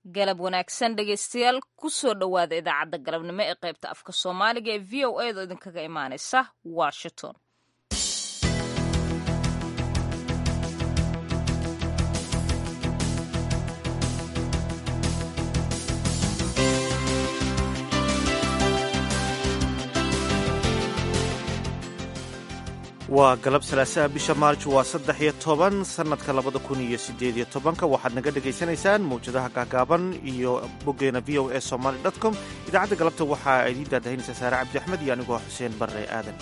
galab wanaagsan dhegaystayaal kusoo dhowaada idaacadda galabnimo ee qaybta afka soomaaliga ee v o a da idinkaga imaanaysa washington waa galab salaasaha bisha maarj waa saddex iyo toban sannadka labada kun iyo sideed iyo tobanka waxaad naga dhagaysanaysaan mawjadaha gaagaaban iyo boggeena v o a somaly com idaacadda galabta waxaa idiin daadahinaysa saare cabdi axmed iyo anigoo xuseen barre aadan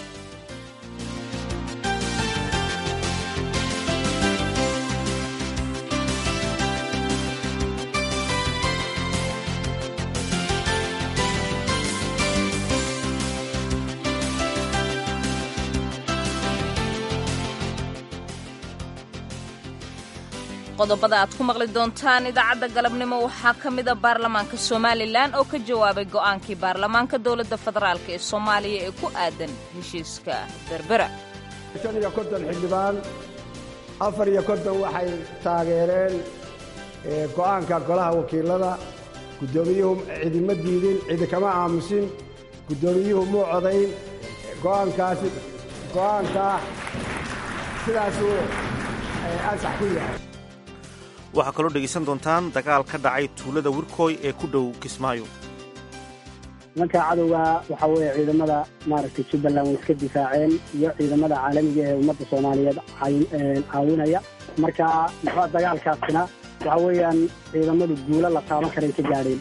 qodobada aad ku maqli doontaan idaacadda galabnimo waxaa ka mida baarlamaanka somalilan oo ka jawaabay go'aankii baarlamaanka dowladda federaalk ee soomaaliya ee ku aadan heshiiska berbera shan iyo konton xildhibaan afar iyo konton waxay taageereen go'aanka golaha wakiilada guddoomiyuhu cidima diidin cidi kama aamusin guddoomiyuhu muu codayn go'aankaasi go'aankaa sidaasuu ansax ku yahay waxaa kaloo dhegaysan doontaan dagaal ka dhacay tuulada wirkooy ee ku dhow kismaayo nimanka cadowga waxaa weeye ciidamada maaragtay jubbaland way iska difaaceen iyo ciidamada caalamiga ee ummadda soomaaliyeed caawinaya marka muxua dagaalkaasina waxa weeyaan ciidamadu guulo la taaban karay ka gaadheen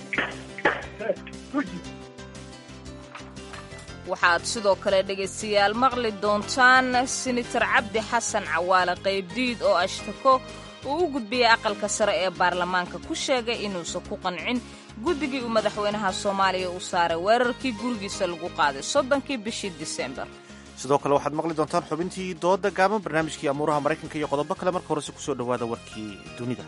waxaad sidoo kale dhegaystayaal maqli doontaan senator cabdi xasan cawaale qaybdiid oo ashtako uu u gudbiyey aqalka sare ee baarlamaanka ku sheegay inuusan ku qancin guddigii uu madaxweynaha soomaaliya u saaray weerarkii gurigiisa lagu qaaday soddonkii bishii disembar sidoo kale waxaad maqli doontaan xubintii dooda gaaban barnaamijkii amuuraha maraykanka iyo qodobo kale marka horese kusoo dhowaada warkii dunida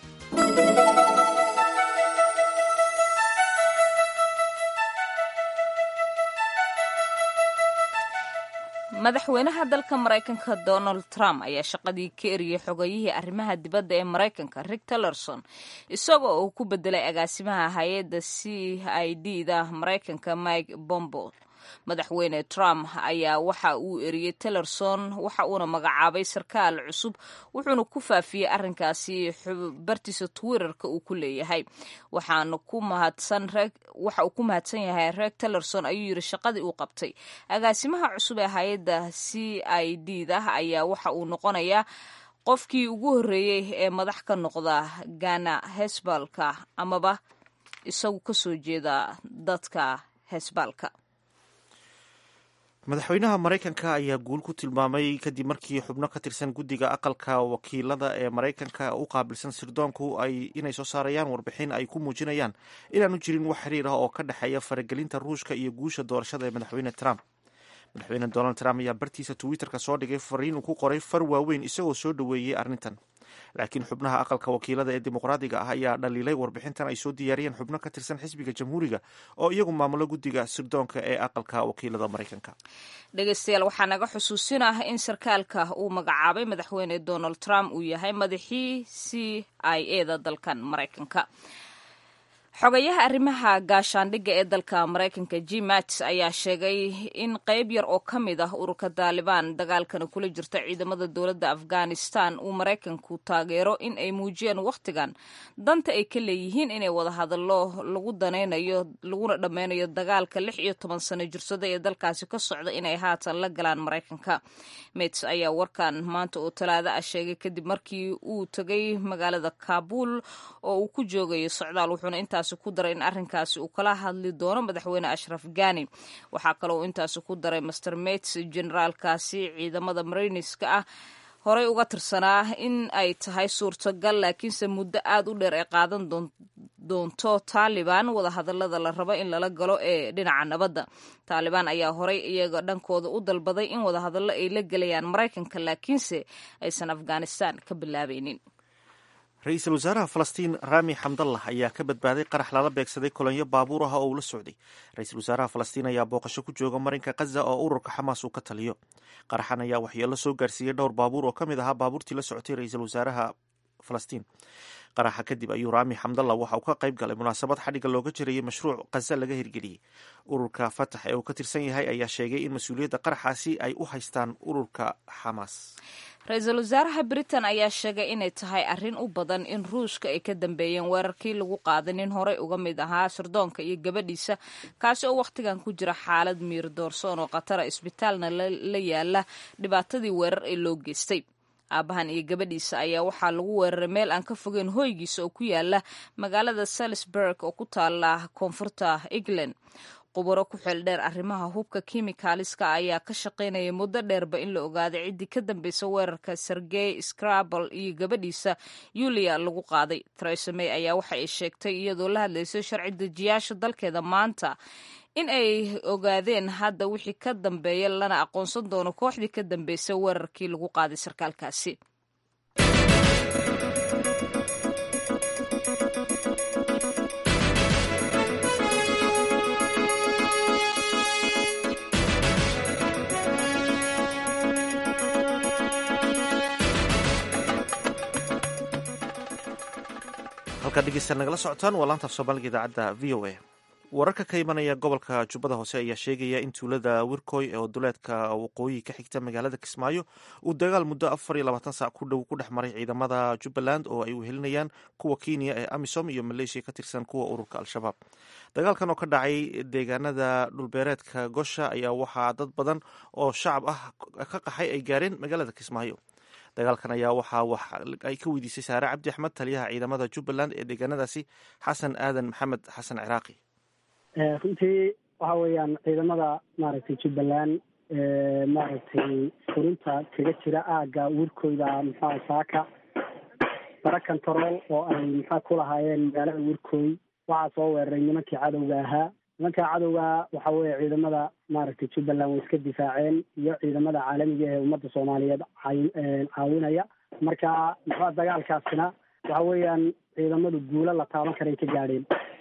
madaxweynaha dalka maraykanka donald trump ayaa shaqadii ka eriyey xogayihii arrimaha dibadda ee maraykanka rick tillerson isagoo uu ku bedelay agaasimaha hay-adda c i d da maraykanka mike bombo madaxweyne trump ayaa waxa uu eriyey tillerson waxa uuna magacaabay sarkaal cusub wuxuuna ku faafiyey arrinkaasi bartiisa twitterka uu ku leeyahay waxaana ku mahadsan waxa uu ku mahadsan yahay reeg tillerson ayuu yidhi shaqadii uu qabtay agaasimaha cusub ee hay-adda c i d da ayaa waxa uu noqonayaa qofkii ugu horreeyey ee madax ka noqda gana hesbalka amaba isagu ka soo jeeda dadka hesbalka madaxweynaha maraykanka ayaa guul ku tilmaamay kadib markii xubno ka tirsan guddiga aqalka wakiilada ee maraykanka u qaabilsan sirdoonku ay inay soo saarayaan warbixin ay ku muujinayaan inaanu jirin wax xiriir ah oo ka dhexeeya faragelinta ruushka iyo guusha doorashada ee madaxweyne trump madaxweyne donald trump ayaa bartiisa twitterka soo dhigay fariin uu ku qoray far waaweyn isagoo soo dhoweeyey arrintan laakiin xubnaha aqalka wakiilada ee dimuqraadiga ah ayaa dhaliilay warbixintan ay soo diyaariyeen xubno ka tirsan xisbiga jamhuuriga oo iyagu maamulo guddiga sirdoonka ee aqalka wakiilada maraykanka dhegaystayaal waxaa naga xusuusinah in sarkaalka uu magacaabay madaxweyne donald trump uu yahay madaxii c i a da dalkan maraykanka xogayaha arrimaha gaashaandhigga ee dalka maraykanka g mats ayaa sheegay in qayb yar oo ka mid ah ururka taalibaan dagaalkana kula jirta ciidamada dowladda afghanistan uu maraykanku taageero in ay muujiyeen wakhtigan danta ay ka leeyihiin inay wada hadallo lagu danaynayo laguna dhammeynayo dagaalka lix iyo toban sano jirsada ee dalkaasi ka socda inay haatan la galaan maraykanka mats ayaa warkan maanta oo talaado ah sheegay kadib markii uu tegay magaalada kaabul oo uu ku joogayo socdaal wuxuuna intaas ku daray in arrinkaasi uu kala hadli doono madaxweyne ashraf gani waxaa kaloo intaasi ku daray master mats generaalkaasi ciidamada mariniska ah horey uga tirsanaa in ay tahay suurtagal laakiinse muddo aad u dheer ay qaadan doonto taalibaan wadahadalada la rabo in lala galo ee dhinaca nabadda taalibaan ayaa horey iyaga dhankooda u dalbaday in wadahadallo ay la gelayaan maraykanka laakiinse aysan afghanistan ka bilaabaynin ra-iisul wasaaraha falastiin rami xamdallah ayaa ka badbaaday qarax lala beegsaday kolonyo baabuur ah oo uu la socday ra-iisul wasaaraha falastiin ayaa booqasho ku jooga marinka khaza oo ururka xamaas uu ka taliyo qaraxan ayaa waxyeelo soo gaarsiiyey dhowr baabuur oo ka mid ahaa baabuurtii la socotay ra-iisul wasaaraha falastiin qaraxa kadib ayuu raami xamdalla waxa uu ka qayb galay munaasabad xadhigga looga jirayay mashruuc khaza laga hirgeliyey ururka fatax ee uu ka tirsan yahay ayaa sheegay in mas-uuliyadda qaraxaasi ay u haystaan ururka xamaas ra-iisul wasaaraha britain ayaa sheegay inay tahay arrin u badan in ruushka ay ka dambeeyeen weerarkii lagu qaaday nin horey uga mid ahaa sirdoonka iyo gabadhiisa kaasi oo wakhtigan ku jira xaalad miir doorsoon oo khatara isbitaalna la yaala dhibaatadii weerar ee loo geystay aabahan iyo gabadhiisa ayaa waxaa lagu weeraray meel aan ka fogeyn hoygiisa oo ku yaala magaalada salisburg oo ku taala koonfurta england qubaro ku xeeldheer arrimaha hubka kimikaaliska ayaa ka shaqaynaya muddo dheerba in la ogaaday ciddii ka dambeysa weerarka sergey scrabel iyo gabadhiisa yulia lagu qaaday theresa may ayaa waxa ay sheegtay iyadoo la hadlaysay sharci dejiyaasha dalkeeda maanta in ay ogaadeen hadda wixii ka dambeeya lana aqoonsan doono kooxdii ka dambeysay weerarkii lagu qaaday sarkaalkaasi halkaad dhegeystaad nagala socotaan waa laantaaf soomaaliga idaacadda v o a wararka ka imanaya gobolka jubbada hoose ayaa sheegaya in tuulada wirkoy oo duleedka waqooyi ka xigta magaalada kismaayo uu dagaal muddo afar iyo labaatan saac ku dhow ku dhex maray ciidamada jubbaland oo ay wehelinayaan kuwa kenya ee amisom iyo maleeshiya ka tirsan kuwa ururka al-shabaab dagaalkan oo ka dhacay deegaanada dhulbeereedka gosha ayaa waxaa dad badan oo shacab ah ka qaxay ay gaareen magaalada kismaayo dagaalkan ayaa waxaa wax ay ka weydiisay saare cabdi axmed taliyaha ciidamada jubbaland ee deegaanadaasi xasan aadan maxamed xasan ciraaqi runtii waxa weeyaan ciidamada maaragtay jubbaland maaragtay furinta kaga jira aagga wirkooda muxua saaka bara control oo ay muxua ku lahaayeen magaalada wirkooy waxaa soo weeraray nimankii cadowga ahaa nimankaa cadowga waxa weeye ciidamada maaragtay jubbaland way iska difaaceen iyo ciidamada caalamiga ee ummadda soomaaliyeed caawinaya marka muxua dagaalkaasina waxa weeyaan ciidamadu guulo la taaban karay ka gaadheen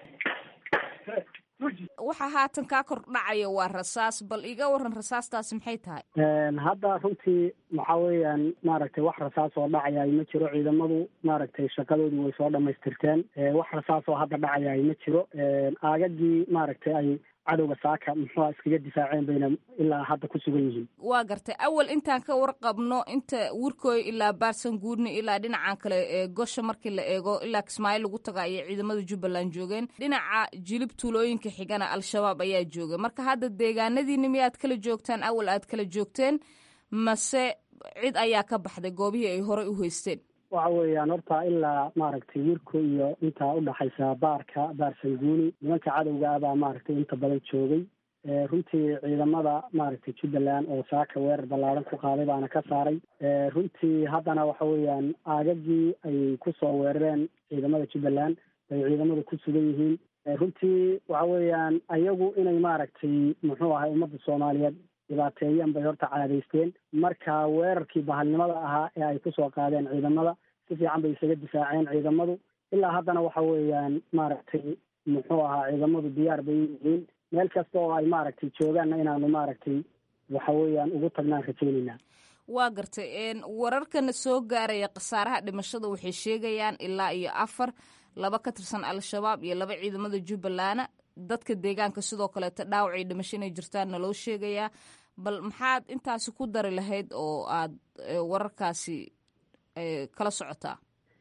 waxa haatan kaa kor dhacaya waa rasaas bal iga waran rasaastaasi maxay tahay hadda runtii waxa weeyaan maaragtay wax rasaas oo dhacaya ma jiro ciidamadu maaragtay shaqadoodii way soo dhamaystirteen wax rasaas oo hadda dhacaya ma jiro aagagii maaragtay ay cadowga saaka muxua iskaga difaaceen bayna ilaa hadda ku sugan yihiin waa gartay awal intaan ka warqabno inta wirkooy ilaa baarsan guurni ilaa dhinacan kale ee gosha markii la eego ilaa kismaayo lagu taga ayay ciidamada jubbaland joogeen dhinaca jilib tuulooyinka xigana al-shabaab ayaa joogay marka hadda deegaanadiini miyaad kala joogtaan awal aad kala joogteen mase cid ayaa ka baxday goobihii ay horey u haysteen waxa weeyaan horta ilaa maaragtay wirko iyo intaa udhaxaysa baarka baarsanguuni nimanka cadowga ah baa maaragtay inta badan joogay runtii ciidamada maaragtay jubbaland oo saaka weerar ballaaran ku qaaday baana ka saaray runtii haddana waxa weeyaan aagagii ay kusoo weerareen ciidamada jubbaland bay ciidamadu ku sugan yihiin runtii waxa weeyaan ayagu inay maaragtay muxuu ahay ummadda soomaaliyeed dhibaateeyaan bay horta caadaysteen marka weerarkii bahalnimada ahaa ee ay kusoo qaadeen ciidamada si fiican bay isaga difaaceen ciidamadu ilaa haddana waxa weeyaan maaragtay muxuu ahaa ciidamadu diyaar bay yihiin meel kasta oo ay maaragtay joogaanna inaanu maaragtay waxa weeyaan ugu tagnaan rajaynaynaa waa gartay wararkana soo gaaraya khasaaraha dhimashada waxay sheegayaan ilaa iyo afar laba ka tirsan al-shabaab iyo laba ciidamada jubbaland dadka deegaanka sidoo kaleeto dhaawacay dhimasho inay jirtaanna loo sheegayaa bal maxaad intaasi ku dari lahayd oo aad wararkaasi kala socotaa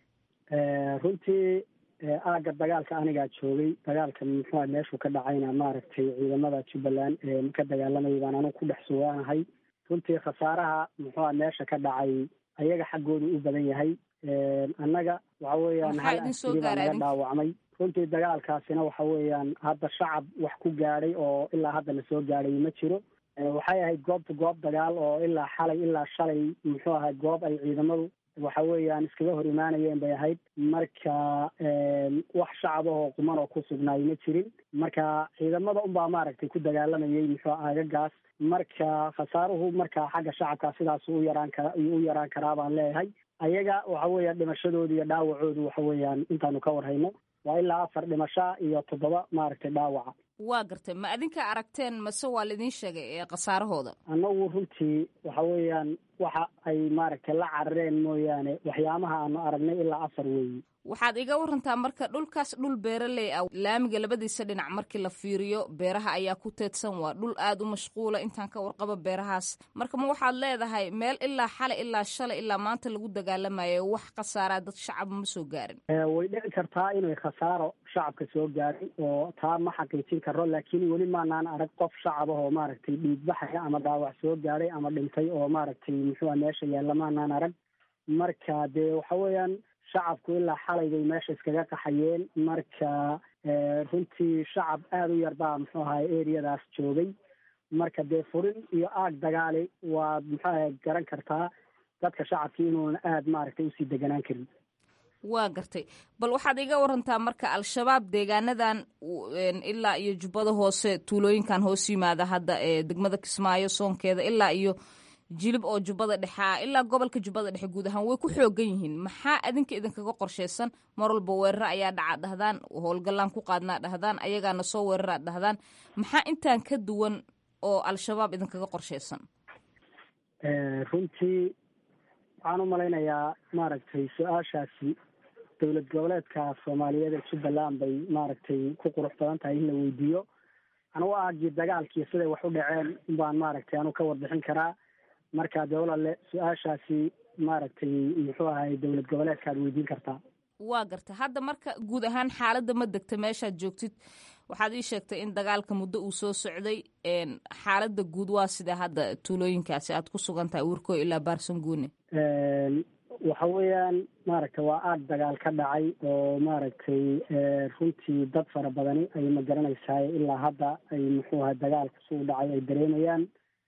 runtii aagga dagaalka anigaa joogay dagaalka muxua meeshuu ka dhacayna maaragtay ciidamada jubbaland ka dagaalamayay baan anigu ku dhex sugaanahay runtii khasaaraha muxua meesha ka dhacay ayaga xaggoodu u badan yahay annaga waxa weeyaan hal askari baa naga dhaawacmay runtii dagaalkaasina waxa weeyaan hadda shacab wax ku gaadhay oo ilaa hadda la soo gaadhay ma jiro waxay ahayd goobta goob dagaal oo ilaa xalay ilaa shalay muxuu ahay goob ay ciidamadu waxa weeyaan iskaga hor imaanayeen bay ahayd marka wax shacab ahoo quman oo ku sugnaay ma jirin marka ciidamada unbaa maaragtay ku dagaalamayay muxuu aagagaas marka khasaaruhu marka xagga shacabka sidaas u yaraan kara u yaraan karaa baan leeyahay ayaga waxa weeyaan dhimashadooda iyo dhaawacoodu waxa weeyaan intaanu ka warhayno waa ilaa afar dhimasho iyo toddoba maaragtay dhaawaca waa gartay ma adinka aragteen mase waa laidin sheegay ee khasaarahooda annagu runtii waxa weeyaan waxa ay maaragtay la carareen mooyaane waxyaabaha aanu aragnay ilaa afar weeyi waxaad iga warantaa marka dhulkaas dhul beeraley ah laamiga labadiisa dhinac markii la fiiriyo beeraha ayaa ku teedsan waa dhul aad u mashquula intaan ka warqabo beerahaas marka ma waxaad leedahay meel ilaa xalay ilaa shalay ilaa maanta lagu dagaalamayo wax khasaaraa dad shacaba ma soo gaarin way dhici kartaa inay khasaaro shacabka soo gaarin oo taa ma xaqiijin karo laakiin weli maanaan arag qof shacab ah oo maaragtay dhiigbaxaya ama dhaawac soo gaaray ama dhintay oo maaragtay muxuua meesha yaalla maanaan arag marka dee waxa weeyaan shacabku ilaa xalay bay meesha iskaga qaxayeen marka runtii shacab aada u yar baa muxuu ahay areadaas joogay marka dee furin iyo aag dagaali waad muxuu ahay garan kartaa dadka shacabkii inuuna aada maaragtay usii deganaan karin waa gartay bal waxaad iga warantaa marka al-shabaab deegaanadan ilaa iyo jubbada hoose tuulooyinkan hoos yimaada hadda ee degmada kismaayo soonkeeda ilaa iyo jilib oo jubbada dhexea ilaa gobolka jubbada dhexe guud ahaan way ku xoogan yihiin maxaa adinka idinkaga qorshaysan mar walba weeraro ayaa dhaca dhahdaan howlgallaan ku qaadnaa dhahdaan ayagaana soo weeraraa dhahdaan maxaa intaan ka duwan oo al-shabaab idinkaga qorshaysan runtii waxaan u malaynayaa maaragtay su-aashaasi dowlad goboleedka soomaaliyeed ee jubbaland bay maaragtay ku qurux badan tahay in la weydiiyo anugu aagii dagaalkii siday wax u dhaceen baan maaragtay anu ka warbixin karaa marka dee walaale su-aashaasi maaragtay muxuu ahay dowlad goboleedkaad weydiin kartaa waa garta hadda marka guud ahaan xaaladda ma degta meeshaad joogtid waxaad ii sheegtay in dagaalka muddo uu soo socday xaaladda guud waa sida hadda tuulooyinkaasi aad ku sugan tahay uurkoo ilaa baarsanguune waxa weeyaan maaragtay waa aag dagaal ka dhacay oo maaragtay runtii dad fara badani ay ma garanaysaay ilaa hadda ay muxuu ahay dagaalka suu dhacay ay dareemayaan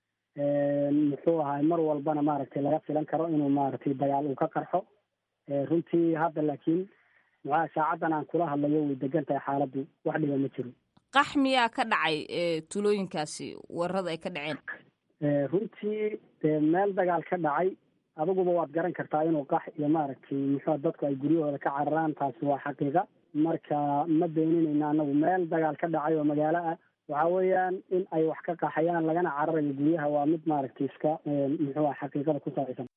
muxuu ahay mar walbana maaragtay laga filan karo inuu maaragtay dagaal uu ka qarxo runtii hadda laakiin muxuaha saacaddan aan kula hadlayo way degan tahay xaaladdu wax dhiba ma jiro qax miyaa ka dhacay tuulooyinkaasi weerarada ay ka dhaceen runtii dee meel dagaal ka dhacay adiguba waad garan kartaa inuu qax iyo maaragtay muxua dadku ay guryahooda ka cararaan taasi waa xaqiiqa marka ma beeninayna anagu meel dagaal ka dhacay oo magaalo ah waxa weeyaan in ay wax ka qaxayaan lagana cararayo guryaha waa mid maaragtay iska muxuu ah xaqiiqada ku saabsan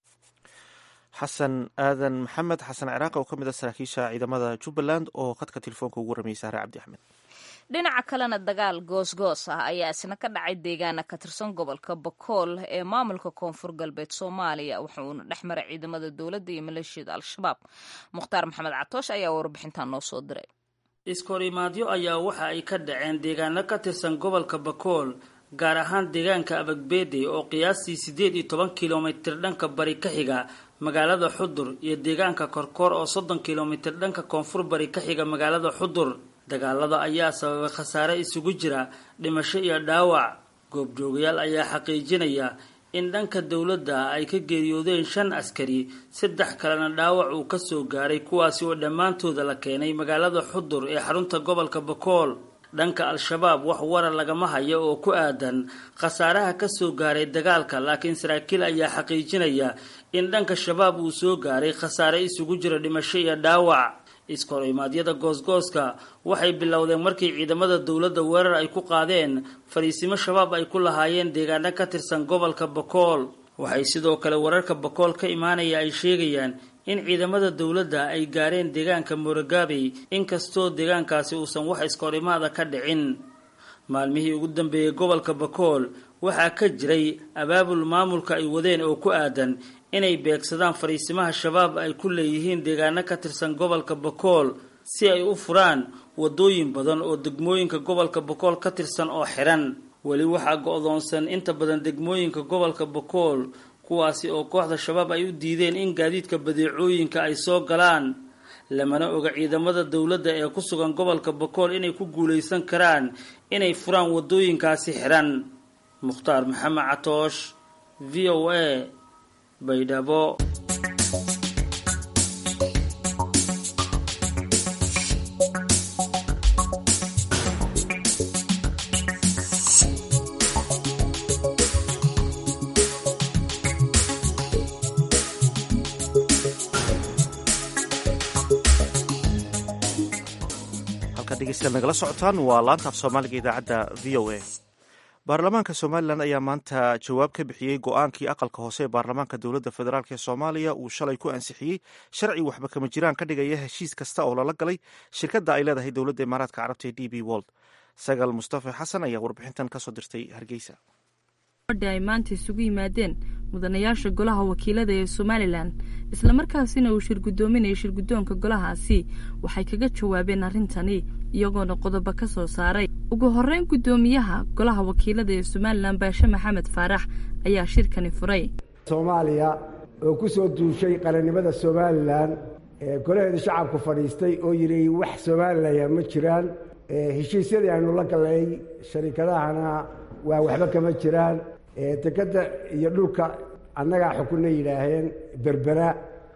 xasan aadan maxamed xasan ciraaq oo ka mid a saraakiisha ciidamada jubbaland oo khadka telefoonka ugu waramayay saare cabdi axmed dhinaca kalena dagaal goosgoos ah ayaa isna ka dhacay deegaana ka tirsan gobolka bakool ee maamulka koonfur galbeed soomaaliya wuxuuna dhex maray ciidamada dowladda iyo maleeshiyada al-shabaab mukhtaar maxamed catoosh ayaa warbixintan noo soo diray iskahorimaadyo ayaa waxa ay ka dhaceen deegaano ka tirsan gobolka bakool gaar ahaan deegaanka abagbeede oo qiyaastii siddeed iyo toban kilomitir dhanka bari ka xiga magaalada xudur iyo deegaanka korkoor oo soddon kilomitir dhanka koonfur bari ka xiga magaalada xudur dagaalada ayaa sababay khasaare isugu jira dhimasho iyo dhaawac goobjoogayaal ayaa xaqiijinaya in dhanka dowladda ay ka geeriyoodeen shan askari saddex kalena dhaawac uu kasoo gaaray kuwaasi oo dhammaantooda la keenay magaalada xudur ee xarunta gobolka bakool dhanka al-shabaab wax warar lagama hayo oo ku aadan khasaaraha kasoo gaaray dagaalka laakiin saraakiil ayaa xaqiijinaya in dhanka shabaab uu soo gaaray khasaare isugu jira dhimasho iyo dhaawac iskahor-imaadyada goosgooska waxay bilowdeen markii ciidamada dowladda weerar ay ku qaadeen fariisimo shabaab ay ku lahaayeen deegaano ka tirsan gobolka bakool waxay sidoo kale wararka bakool ka imaanaya ay sheegayaan in ciidamada dowladda ay gaareen deegaanka mooragaabey inkastoo deegaankaasi uusan wax iskahorimaada ka dhicin maalmihii ugu dambeeyey gobolka bakool waxaa ka jiray abaabul maamulka ay wadeen oo ku aadan inay beegsadaan fariisimaha shabaab ay ku leeyihiin deegaano ka tirsan gobolka bakool si ay u furaan wadooyin badan oo degmooyinka gobolka bakool ka tirsan oo xiran weli waxaa go-doonsan inta badan degmooyinka gobolka bakool kuwaasi oo kooxda shabaab ay u diideen in gaadiidka badeecooyinka ay soo galaan lamana oga ciidamada dowladda ee ku sugan gobolka bakool inay ku guulaysan karaan inay furaan wadooyinkaasi xiran mukhtaar maxamed catoosh v o a baydhabo halkaad dhegeystayaal nagala socotaan waa laanta af soomaaliga idaacadda v o a baarlamaanka somalilan ayaa maanta jawaab ka bixiyey go-aankii aqalka hoose ee baarlamaanka dowladda federaalk ee soomaaliya uu shalay ku ansixiyey sharci waxba kama jiraan ka dhigaya heshiis kasta oo lala galay shirkadda ay leedahay dowladda imaaraadka carabta ee d b wold sagal mustafa xasan ayaa warbixintan kasoo dirtay hargeysa ay maanta isugu yimaadeen mudanayaasha golaha wakiilada ee somalilan islamarkaasina uu shir guddoominaya shirguddoonka golahaasi waxay kaga jawaabeen arrintani iyagoona qodobo ka soo saaray ugu horreyn guddoomiyaha golaha wakiilada ee somalilan baashe maxamed faarax ayaa shirkani furay soomaaliya oo ku soo duushay qarannimada somalilan golaheeda shacabku fadhiistay oo yidhi wax somalilan ma jiraan heshiisyadii aynu la gallay sharikadahana waa waxba kama jiraan dekedda iyo dhulka annagaa xukunna yidhaaheen berbera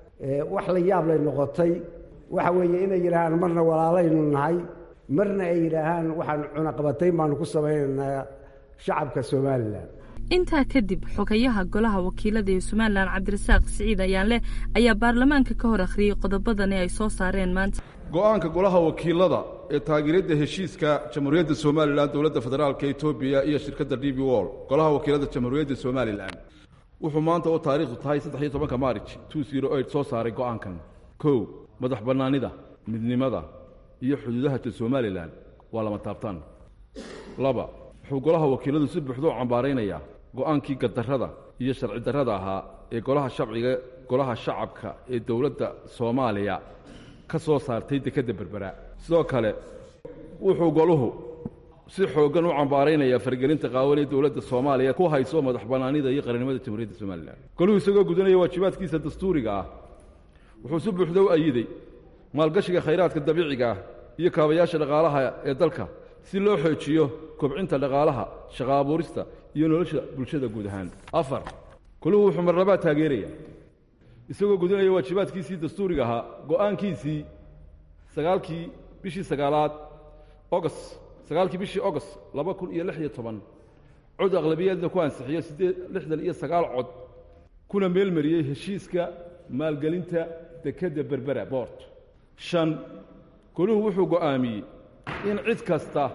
wax la yaab lay noqotay waxa weeye inay yidhaahaan marna walaalaynu nahay marna ay yidhaahaan waxaan cunaqabatayn baanu ku samaynaynaa shacabka somalilan intaa kadib xogayaha golaha wakiilada ee somalilan cabdirasaaq siciid ayaanleh ayaa baarlamaanka ka hor akhriyey qodobadani ay soo saareen maanta go-aanka golaha wakiilada ee taageeradda heshiiska jamhuuriyadda somalilan dowladda federaalka etoobiya iyo shirkadda d b wol golaha wakiilada jamhuuriyadda somalilan wuxuu maanta oo taariikhdu tahay saddex iyo tobanka maarij two zero eight soo saaray go-aankan kow madax bannaanida midnimada iyo xuduudaha somalilan waa lama taabtaan laba wuxuu golaha wakiiladu si buuxda u cambaaraynayaa go-aankii gadarrada iyo sharci darrada ahaa ee golaha shabciga golaha shacabka ee dowladda soomaaliya ka soo saartay dekedda berbera sidoo kale wuxuu goluhu si xooggan u cambaaraynayaa fargelinta qaawan ee dowladda soomaaliya ku hayso madax bannaanida iyo qarannimada jamhuuriyadda somalilan goluhu isagoo gudanaya waajibaadkiisa dastuuriga ah wuxuu si buuxda u ayiday maalgashiga khayraadka dabiiciga ah iyo kaabayaasha dhaqaalaha ee dalka si loo xoojiyo kobcinta dhaqaalaha shaqa abuurista iyo nolosha bulshada guud ahaan afar goluhu wuxuu marnabaa taageeraya isagoo gudinaya waajibaadkiisii dastuuriga ahaa go'aankiisii sagaalkii bishii sagaalaad ogost sagaalkii bishii ogost laba kun iyo lix iyo toban cod aqlabiyaedna ku ansixiyo siddeed lixdan iyo sagaal cod kuna meelmariyey heshiiska maalgelinta dekedda berbera boort shan goluhu wuxuu go'aamiyey in cid kasta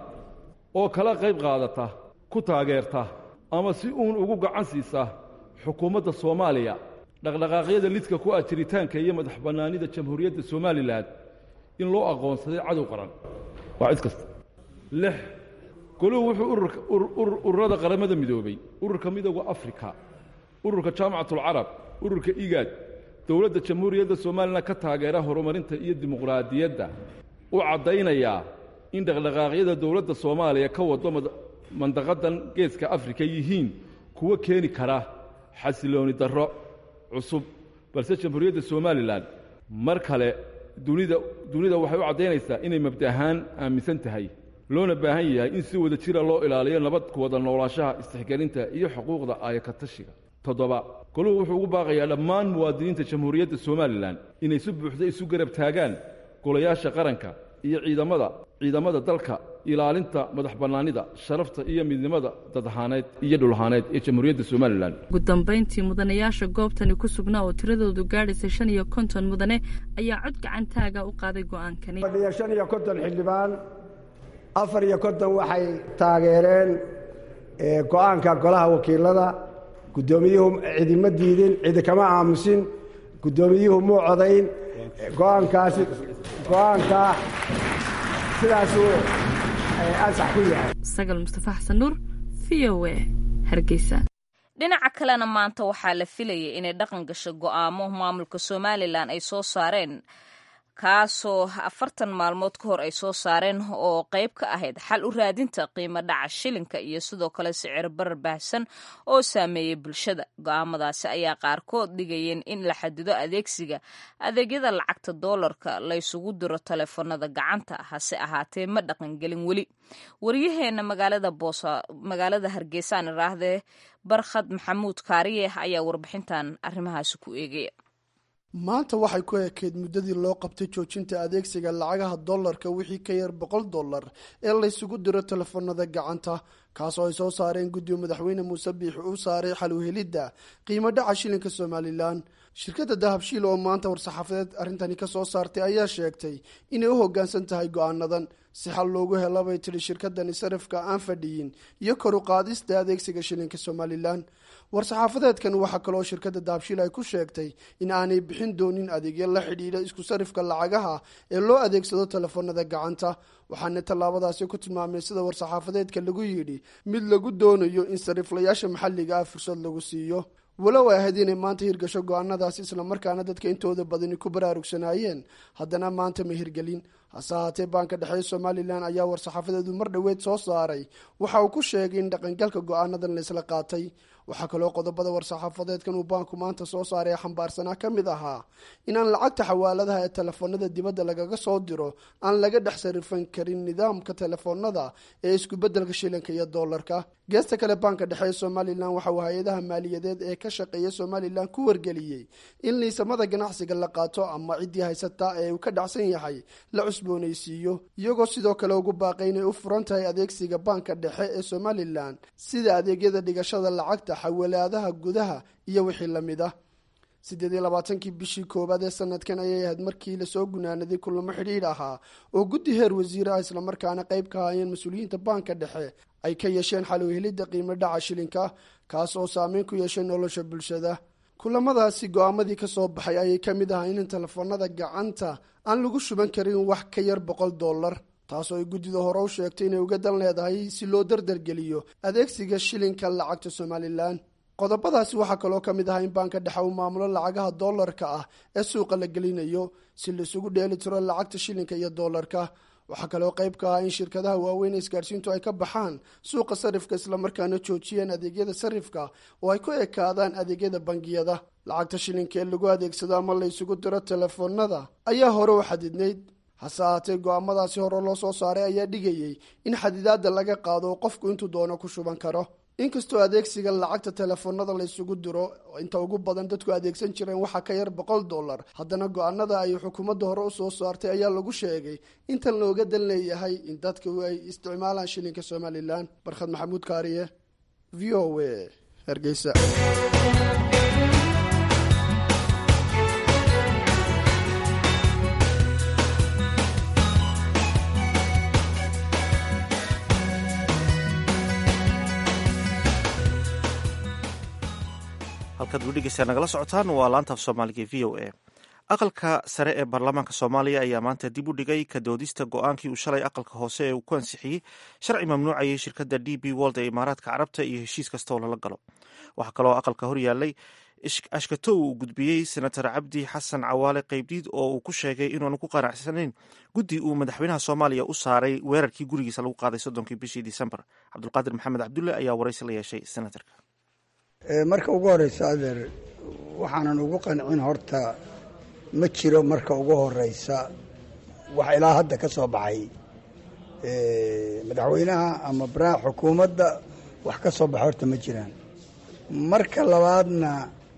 oo kala qayb qaadata ku taageerta ama si uun ugu gacan siisa xukuumadda soomaaliya dhaqdhaqaaqyada lidka ku ah jiritaanka iyo madax bannaanida jamhuuriyadda somalilan in loo aqoonsaday cadow qaran waa cid kasta lix goluhu wuxuu ururada qaramada midoobay ururka midooda afrika ururka jaamacatulcarab ururka igaad dowladda jamhuuriyadda somalilan ka taageera horumarinta iyo dimuqraadiyadda u caddaynayaa in dhaqdhaqaaqyada dowladda soomaaliya ka wado mandaqadan geeska afrika yihiin kuwo keeni kara xasilooni darro cusub balse jamhuuriyadda somalilan mar kale dunida dunida waxay u caddaynaysaa inay mabda ahaan aaminsan tahay loona baahan yahay in si wada jira loo ilaaliyo nabad ku wada noolaanshaha istixgelinta iyo xuquuqda aayakatashiga toddoba goluhu wuxuu ugu baaqayaa dhammaan muwaadiniinta jamhuuriyadda somalilan inay si buuxda isu garab taagaan golayaasha qaranka iyo ciidamada ciidamada dalka ilaalinta madax bannaanida sharafta iyo midnimada dadahaaneed iyo dhulahaaneed ee jamhuuriyadda somalilan ugu dambayntii mudanayaasha goobtani ku sugnaa oo tiradoodu gaadhaysay shan iyo konton mudane ayaa cod gacantaaga u qaaday go'aankani fadhiya shan iyo konton xildhibaan afar iyo konton waxay taageereen go'aanka golaha wakiilada guddoomiyuhu cidima diidin cidi kama aamusin guddoomiyuhu muu codayn go'aankaasi go'aankaa sidaasuu ansax ku yahay sagal mustafa xasan nuur v o a hargeysa dhinaca kalena maanta waxaa la filayay inay dhaqan gasho go'aamo maamulka somalilan ay soo saareen kaasoo afartan maalmood ka hor ay soo saareen oo qayb ka ahayd xal u raadinta qiimo dhaca shilinka iyo sidoo kale sicir barar baahsan oo saameeyey bulshada go'aamadaasi ayaa qaarkood dhigayeen in la xadido adeegsiga adeegyada lacagta doolarka laysugu diro taleefanada gacanta hase ahaatee ma dhaqangelin weli waryaheena magaalada boosa magaalada hargeysaan iraahdee barkhad maxamuud kaariye ayaa warbixintan arrimahaasi ku eegaya maanta waxay ku ekeyd muddadii loo qabtay joojinta adeegsiga lacagaha dollarka wixii ka yar boqol dollar ee laysugu diro telefoonada gacanta kaasoo ay soo saareen guddiga madaxweyne muuse biix uu saaray xal uhelidda qiimo dhaca shilinka somalilan shirkadda dahabshiil oo maanta war-saxaafadeed arrintani ka soo saartay ayaa sheegtay inay u hoggaansan tahay go-aanadan si xal loogu hela bay tidhi shirkadani sarifka aan fadhiyin iyo kor u qaadista adeegsiga shilinka somalilan war-saxaafadeedkan waxaa kaloo shirkadda dahabshiil ay ku sheegtay in aanay bixin doonin adeegyo la xidhiidha isku sarifka lacagaha ee loo adeegsado telefoonada gacanta waxaana tallaabadaasi ku tilmaamay sida war-saxaafadeedka lagu yidhi mid lagu doonayo in sariflayaasha maxalliga ah fursad lagu siiyo walow ay ahayd inay maanta hirgasho go-aanadaasi islamarkaana dadka intooda badani ku baraarugsanaayeen haddana maanta ma hirgelin hase ahaatee baanka dhexe somalilan ayaa war-saxaafadeedu mar dhoweed soo saaray waxa uu ku sheegay in dhaqangalka go-aanadan laysla qaatay waxaa kaloo qodobada war-saxaafadeedkan uu baanku maanta soo saaray ee xambaarsanaa ka mid ahaa inaan lacagta xawaaladaha ee telefoonada dibadda lagaga soo diro aan laga dhex sarifan karin nidaamka telefoonada ee iskubedelka shilinka iyo doolarka geesta kale baanka dhexe ee somalilan waxa uu hay-adaha maaliyadeed ee ka shaqeeya somalilan ku wargeliyey in liisamada ganacsiga la qaato ama ciddii haysata ee uu ka dhacsan yahay la cusboonaysiiyo iyagoo sidoo kale ugu baaqay inay u furan tahay adeegsiga baanka dhexe ee somalilan sida adeegyada dhigashada lacagta xawalaadaha gudaha iyo wixii lamid ah siddeed iyo labaatankii bishii koowaad ee sanadkan ayay ahayd markii lasoo gunaanaday kulamo xidhiidh ahaa oo guddi heer wasiir ah islamarkaana qayb ka hayeen mas-uuliyiinta baanka dhexe ay ka yeesheen xalow helidda qiimo dhaca shilinka kaas oo saameyn ku yeeshay nolosha bulshada kulamadaasi go-aamadii ka soo baxay ayay ka mid ahaa in telefoonada gacanta aan lagu shuban karin wax ka yar boqol dollar taasoo ay guddida hore u sheegtay inay uga dan leedahay si loo dardargeliyo adeegsiga shilinka lacagta somalilan qodobadaasi waxaa kaloo ka mid ahaa in baanka dhexe uu maamulo lacagaha doolarka ah ee suuqa la gelinayo si laisugu dheeli tiro lacagta shilinka iyo doolarka waxaa kaloo qayb ka ah in shirkadaha waaweyn ee isgaadhsiintu ay ka baxaan suuqa sarifka islamarkaana joojiyeen adeegyada sarifka oo ay ku ekaadaan adeegyada bangiyada lacagta shilinka ee lagu adeegsado ama la isugu diro telefoonada ayaa hore u xadidnayd hase ahaatee go-aamadaasi hore loo soo saaray ayaa dhigayey in xadidaadda laga qaado oo qofku intuu doono ku shuban karo inkastoo adeegsiga lacagta telefoonada la isugu diro inta ugu badan dadku adeegsan jireen waxaa ka yar boqol dollar haddana go-aanada ay xukuumadda hore u soo saartay ayaa lagu sheegay intan looga dan leeyahay in dadku ay isticmaalaan shilinka somalilan barkhad maxamuud kaariye v o a hargeysa halkaad wudhegeysaa nagala socotaan waa laanta af soomaaliga v o a aqalka sare ee baarlamaanka soomaaliya ayaa maanta dib u dhigay ka doodista go-aankii uu shalay aqalka hoose ee uu ku ansixiyey sharci mamnuucayay shirkadda d b wold ee imaaraadka carabta iyo heshiis kasta oo lala galo waxaa kaloo aqalka hor yaallay ashkato uu gudbiyey senator cabdi xasan cawaale qaybdiid oo uu ku sheegay inuanu ku qanacsanayn guddi uu madaxweynaha soomaaliya u saaray weerarkii gurigiisa lagu qaaday soddonkii bishii disembar cabdulqaadir maxamed cabdulle ayaa waraysi la yeeshay senatorka marka ugu horeysa adeer waxaanan ugu qancin horta ma jiro marka ugu horeysa wax ilaa hadda ka soo baxay madaxweynaha ama baraha xukuumadda wax ka soo baxay horta ma jiraan marka labaadna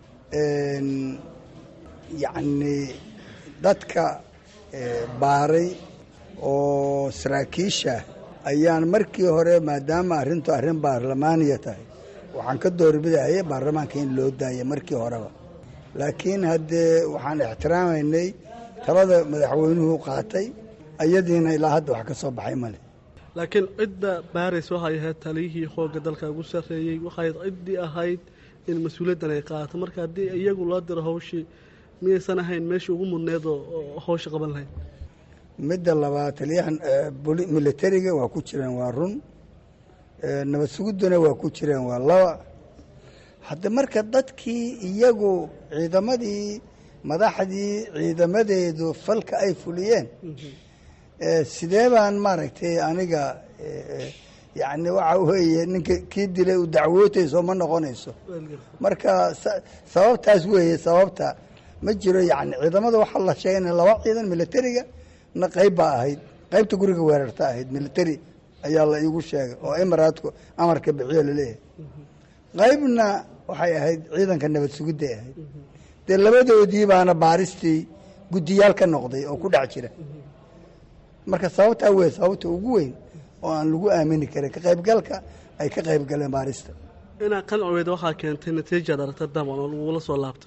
yacni dadka baaray oo saraakiisha ayaan markii hore maadaama arrintu arrin baarlamaaniya tahay waxaan ka doorbidaya baarlamaanka in loo daaya markii horeba laakiin haddee waxaan ixtiraamaynay talada madaxweynuhu qaatay ayadiina ilaa hadda wax ka soo baxay male laakiin cidda baaris waxay ahayd taliyihii xoogga dalka ugu sarreeyey waxay ciddii ahayd in mas-uuliyaddan ay qaato marka haddii iyagu loo diro hawshii miyaysan ahayn meeshii ugu mudneed oo hawsha qaban lahayd midda labaad taliyahan militariga waa ku jireen waa run nabad sugudduna waa ku jireen waa laba hadda marka dadkii iyagu ciidamadii madaxdii ciidamadeedu falka ay fuliyeen sidee baan maaragtay aniga yacni waxa weeye ninka kii dilay u dacwootayso ma noqonayso marka sababtaas weeye sababta ma jiro yacni ciidamada waxaa la sheegay in laba ciidan militariga na qayb baa ahayd qaybta guriga weerarta ahayd military ayaa la iigu sheegay oo imaraadku amarka bixiyo laleeyahay qaybna waxay ahayd ciidanka nabad sugidday ahayd dee labadoodii baana baaristii guddiyaal ka noqday oo ku dhex jira marka sababtaa wey sababta ugu weyn oo aan lagu aamini karin ka qaybgalka ay ka qayb galeen baarista inaa qancweed waxaa keentay natiijaad aragta daman oo lagula soo laabtay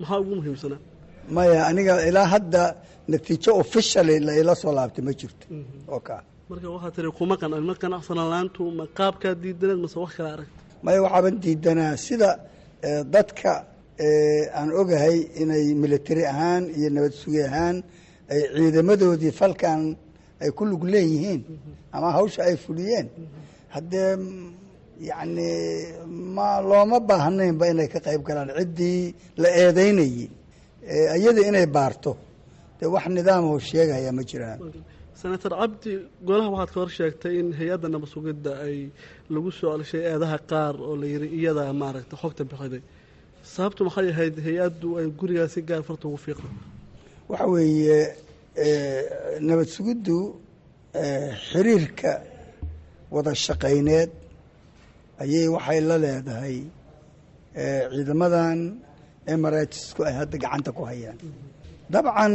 maxaa ugu muhiimsanaa maya aniga ilaa hadda natiijo officially la ila soo laabtay ma jirto oo kaa marka waxaa tiri kuma qanan ma qanacsana laantu ma qaabkaa diidaneed mase wax kale arag maya waxaaban diidanaa sida eh, dadka eh, aan ogahay inay military ahaan iyo nabad sugi ahaan ay ciidamadoodii falkan ay ku lug leeyihiin ama hawsha ay fuliyeen haddee mm, yacni ma looma baahnaynba inay ka qayb galaan ciddii la eedeynayey Eh, iyada inay baarto dee wax nidaamho sheegaya ma jiraan senator cabdi golaha waxaad ka hor sheegtay in hay-adda nabad sugidda ay lagu soo celshay eedaha qaar oo la yidhi iyada maaragta xogta bixiday sababtu maxay ahayd hay-addu ay gurigaasi gaar farta ugu fiiqda waxa weeye eh, nabad sugiddu eh, xiriirka wada shaqayneed ayay waxay la leedahay eh, ciidamadan emiratisku ay hadda gacanta ku hayaan dabcan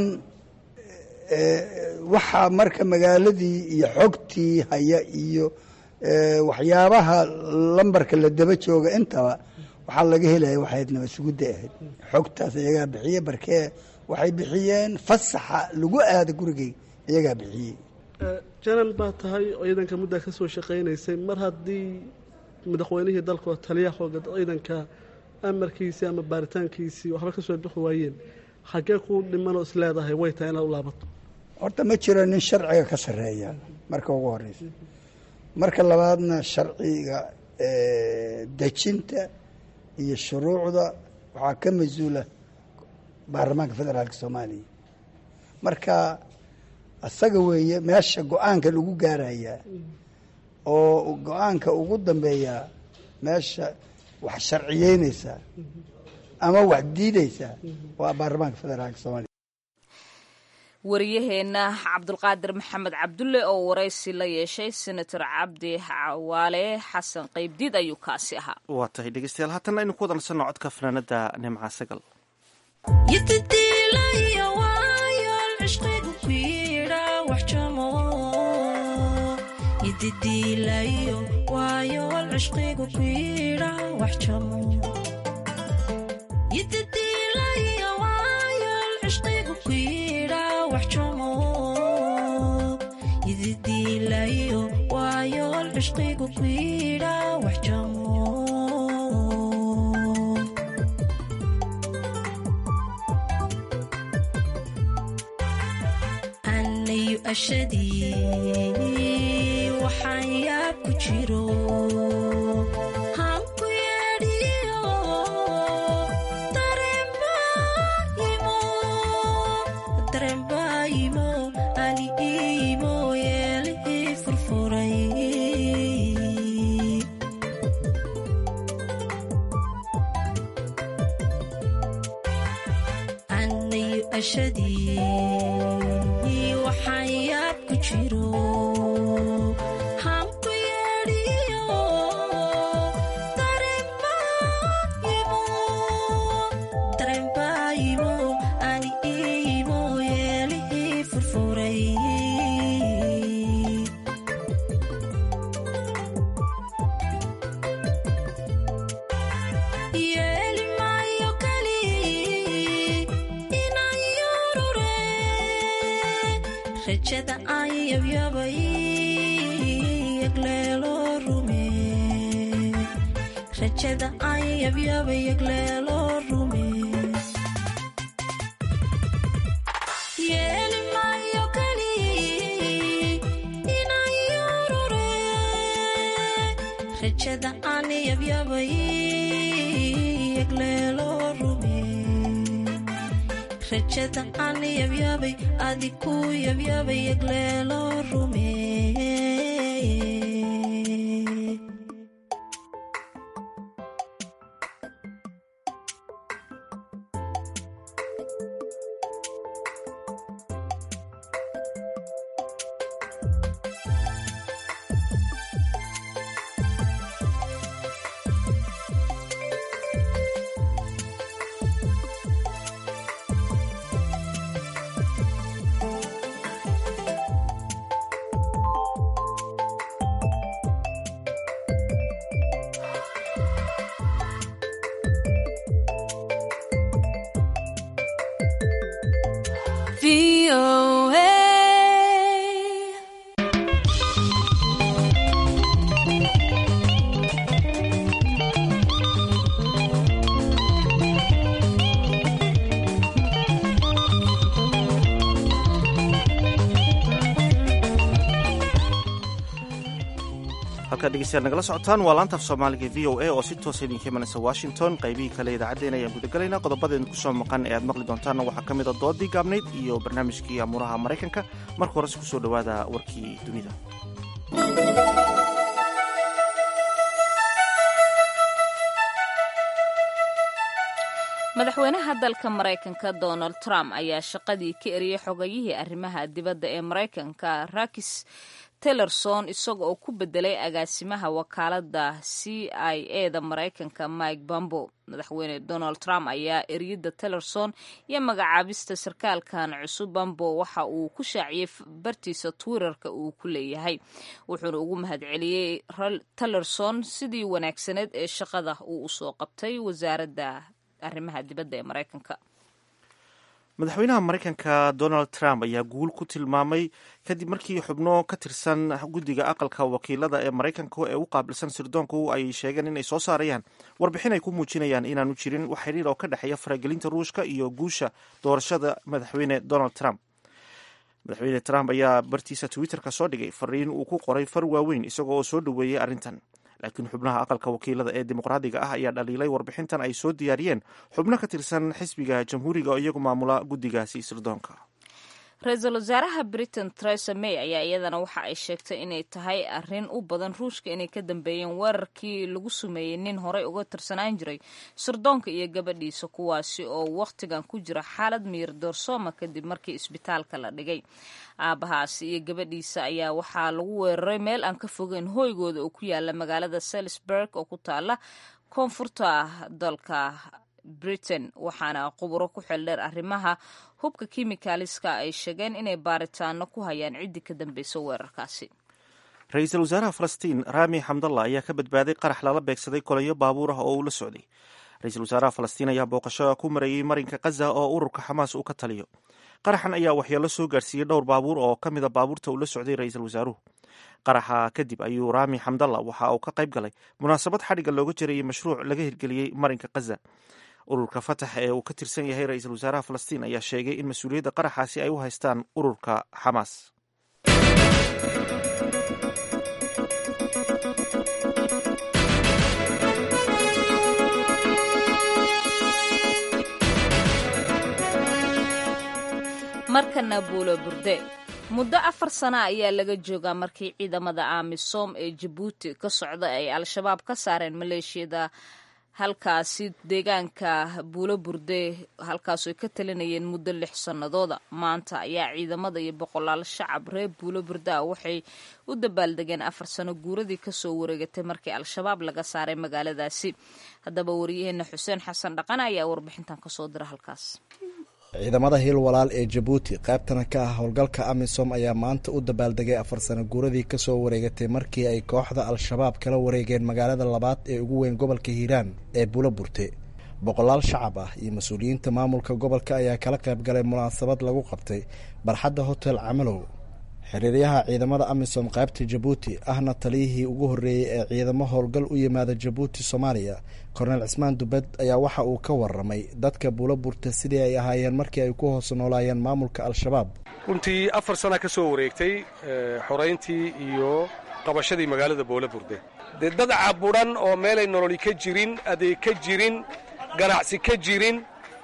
eh, waxaa marka magaaladii iyo xogtii haya iyo eh, waxyaabaha lambarka la daba jooga intaba waxaa laga helaya waxayd nabad sugidda ahayd xogtaas iyagaa bixiye barkee waxay bixiyeen fasaxa lagu aada gurigay iyagaa bixiyey janan baa tahay ciidanka muddaa ka soo shaqaynaysay mar haddii madaxweynihii dalka oo taliya xooga ciidanka amarkiisii ama baaritaankiisii waxba ka soo bixi waayeen xaggee ku dhimanoo is leedahay way tahay inaad u laabato horta ma jiro nin sharciga ka sarreeya marka ugu horeysa marka labaadna sharciga eh, dejinta iyo shuruucda waxaa ka mas-uula baarlamaanka federaalka soomaaliya marka isaga weeye meesha go-aanka lagu gaarayaa oo go-aanka ugu dambeeyaa meesha wax sharciyeynaysaa ama wax diidaysaa waa baarlamaanka federaalka soomaaliya wariyaheenna cabdulqaadir maxamed cabdulle oo waraysi la yeeshay senator cabdi cawaale xasan qaybdiid ayuu kaasi ahaa waa tahay dhegeystayaal haatanna aynu ku wada nasanno codka fanaanada nimca sagal anayu ashadii waxaan yaab ku jiro hanku yeedhiyo dareenbaayimo ali iimo yeelihii furfuray anayu ashadii waxaan yaab ku jiro hanku yeedhiyo dareenbaayimo ani iimo yeelihii furfuray yeeli maayo kali inaan yurure rajada aan yabyabay yagleelo rume rajada aan yabyabay yagleelo rume yeeli maayo kali inaan yurure rajada aan yabyabay yagleelo rume rajada aan yabyabay adiku yabyabay yagleelo rume halkaad dhegeystayaal nagala socotaan waa laanta af soomaaliga v o a oo si toosa idinka imanaysa washington qaybihii kale idaacaddeen ayaan gudagalaynaa qodobadeen kusoo maqan ee aad maqli doontaanna waxaa ka mid a doodii gaabnayd iyo barnaamijkii amuuraha maraykanka marka horese kusoo dhowaada warkii dunida madaxweynaha dalka maraykanka donald trump ayaa shaqadii ka eriyey xogayihii arrimaha dibadda ee maraykanka rakis tillerson isaga oo ku bedelay agaasimaha wakaalada c i e da maraykanka mike bambo madaxweyne donald trump ayaa eriyada tillerson iyo magacaabista sarkaalkan cusub bambo waxa uu ku shaaciyey bartiisa twitterka uu ku leeyahay wuxuuna ugu mahadceliyey tillerson sidii wanaagsaneed ee shaqada uu usoo qabtay wasaaradda arrimaha dibadda ee maraykanka madaxweynaha maraykanka donald trump ayaa guul ku tilmaamay kadib markii xubno ka tirsan guddiga aqalka wakiilada ee maraykanka ee u qaabilsan sirdoonku ay sheegeen inay soo saarayaan warbixin ay ku muujinayaan inaanu jirin wax xiriir oo ka dhexeeya faragelinta ruushka iyo guusha doorashada madaxweyne donald trump madaxweyne trump ayaa bartiisa twitterka soo dhigay fariin uu ku qoray far waaweyn isagoo oo soo dhoweeyey arrintan laakiin xubnaha aqalka wakiilada ee dimuqraadiga ah ayaa dhaliilay warbixintan ay soo diyaariyeen xubno ka tirsan xisbiga jamhuuriga oo iyagu maamula guddigaasi sirdoonka ra-iisul wasaaraha britain theresa may ayaa iyadana waxa ay sheegtay inay tahay arrin u badan ruushka inay ka dambeeyeen weerarkii lagu sumeeyey nin horey uga tirsanaan jiray sirdoonka iyo gabadhiisa kuwaasi oo wakhtigan ku jira xaalad miyir doorsooma kadib markii isbitaalka la dhigay aabahaasi iyo gabadhiisa ayaa waxaa lagu weeraray meel aan ka fogeyn hoygooda oo ku yaala magaalada salisburg oo ku taala koonfurta dalka britain waxaana quburo ku xeeldheer arrimaha hubka kimikaaliska ay sheegeen inay baaritaano ku hayaan ciddii ka dambeysa weerarkaasi ra-iisul wasaaraha falastiin raami xamdalla ayaa ka badbaaday qarax lala beegsaday kolayo baabuur ah oo uu la socday ra-iisul wasaaraha falastiin ayaa booqasho ku marayey marinka khaza oo ururka xamaas uu ka taliyo qaraxan ayaa waxyeelo soo gaarsiiyey dhowr baabuur oo ka mida baabuurta uu la socday ra-iisul wasaaruhu qaraxa kadib ayuu raami xamdalla waxa uu ka qayb galay munaasabad xadhigga looga jarayey mashruuc laga hirgeliyey marinka khaza ururka fatax ee uu ka tirsan yahay ra-iisul wasaaraha falastiin ayaa sheegay in mas-uuliyadda qaraxaasi ay u haystaan ururka xamaas markana buulo burde muddo afar sana ayaa laga joogaa markii ciidamada amisom ee jabuuti ka socda ay al-shabaab ka saareen maleeshiyada halkaasi deegaanka buulo burde halkaasoo ay ka talinayeen muddo lix sannadooda maanta ayaa ciidamada iyo boqolaal shacab reer buulo burde ah waxay u dabaaldegeen afar sano guuradii kasoo wareegatay markii al-shabaab laga saaray magaaladaasi haddaba wariyaheena xuseen xasan dhaqan ayaa warbixintan kasoo dira halkaas ciidamada hiil walaal ee jabuuti qaybtana ka ah howlgalka amisom ayaa maanta u dabaaldegay afar sano guuradii kasoo wareegatay markii ay kooxda al-shabaab kala wareegeen magaalada labaad ee ugu weyn gobolka hiiraan ee bulo burte boqolaal shacab ah iyo mas-uuliyiinta maamulka gobolka ayaa kala qayb galay munaasabad lagu qabtay barxadda hotel camalow xiriiryaha ciidamada amisom qaybta jabuuti ahna taliyihii ugu horreeyey ee ciidamo howlgal u yimaada jabuuti soomaaliya korneel cismaan dubed ayaa waxa uu ka waramay dadka buulo burta sidii ay ahaayeen markii ay ku hoos noolaayeen maamulka al-shabaab runtii afar sana ka soo wareegtay xorayntii iyo qabashadii magaalada buulo burde dee dad caburan oo meelay nololi ka jirin adeeg ka jirin ganacsi ka jirin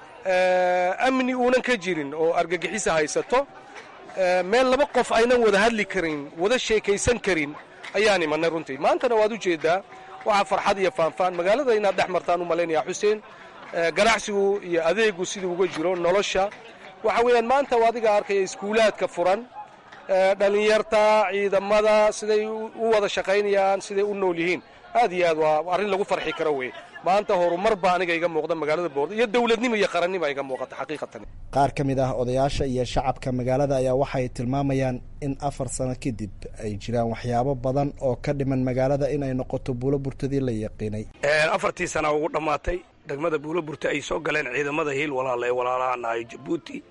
amni uunan ka jirin oo argagixisa haysato meel laba qof aynan wada hadli karin wada sheekaysan karin ayaan imanay runtii maantana waad u jeeddaa waxaa farxad iyo faanfaan magaalada inaad dhex martaan u malaynayaa xuseen ganacsigu iyo adeegu siduu uga jiro nolosha waxa weeyaan maanta adiga arkaya iskuulaadka furan dhallinyarta ciidamada siday u wada shaqaynayaan siday u nool yihiin aad iyo aad waa arrin lagu farxi karo wey maanta horumar baa aniga iga muuqda magaalada boordo iyo dowladnimo iyo qarannimo iga muuqata xaqiiqatan qaar ka mid ah odayaasha iyo shacabka magaalada ayaa waxay tilmaamayaan in afar sano kadib ay jiraan waxyaabo badan oo ka dhiman magaalada inay noqoto buulo burtadii la yaqiinay afartii sana ugu dhammaatay degmada buulo burta ay soo galeen ciidamada hiil walaala ee walaalaha nahay jabuuti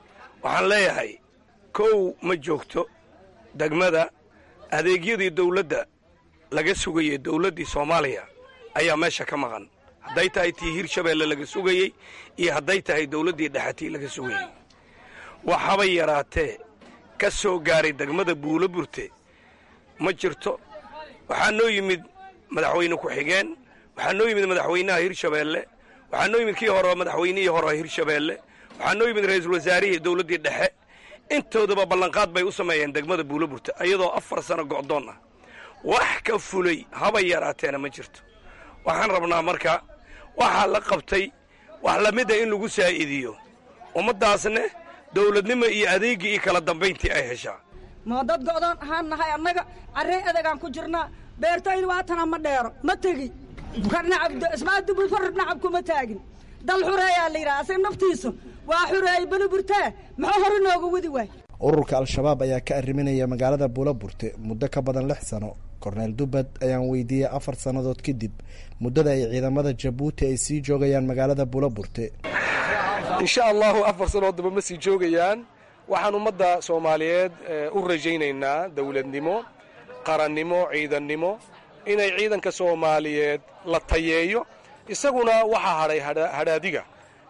waxaan leeyahay kow ma joogto degmada adeegyadii dawladda laga sugayey dawladdii soomaaliya ayaa meesha ka maqan hadday tahay tii hirshabeelle laga sugayey iyo hadday tahay dawladdii dhexatii laga sugayey waxaba yaraatee ka soo gaaray degmada buulo burte ma jirto waxaa noo yimid madaxweyne ku-xigeen waxaa noo yimid madaxweynaha hirshabeelle waxaa noo yimid kii hore madaxweynihii hore hirshabeelle waxaa noo yimid ra-iisul wasaarihii dawladdii dhexe intoodaba ballanqaad bay u sameeyeen degmada buulo burte iyadoo afar sano go'doon ah wax ka fulay haba yaraateena ma jirto waxaan rabnaa marka waxaa la qabtay wax lamida in lagu saa'idiyo ummaddaasne dawladnimo iyo adeeggii iyo kala dambayntii ay heshaa ma dad go'doon ahaan nahay annaga carree adegaan ku jirnaa beertaydu waatana ma dheero ma tegi ismaadubul korrib nacab kuma taagin dal xureeyaa la yidhaha asaga naftiisu waa xureeyey beli burtee muxuu hore nooga wadi waay ururka al-shabaab ayaa ka arriminaya magaalada buula burte muddo ka badan lix sano korneel dubbad ayaan weydiiyey afar sannadood kadib muddada ay ciidamada jabuuti ay sii joogayaan magaalada buula burte insha allahu afar sanood daba ma sii joogayaan waxaan ummadda soomaaliyeed u rajaynaynaa dawladnimo qarannimo ciidannimo inay ciidanka soomaaliyeed la tayeeyo isaguna waxaa hadhay hadhaadiga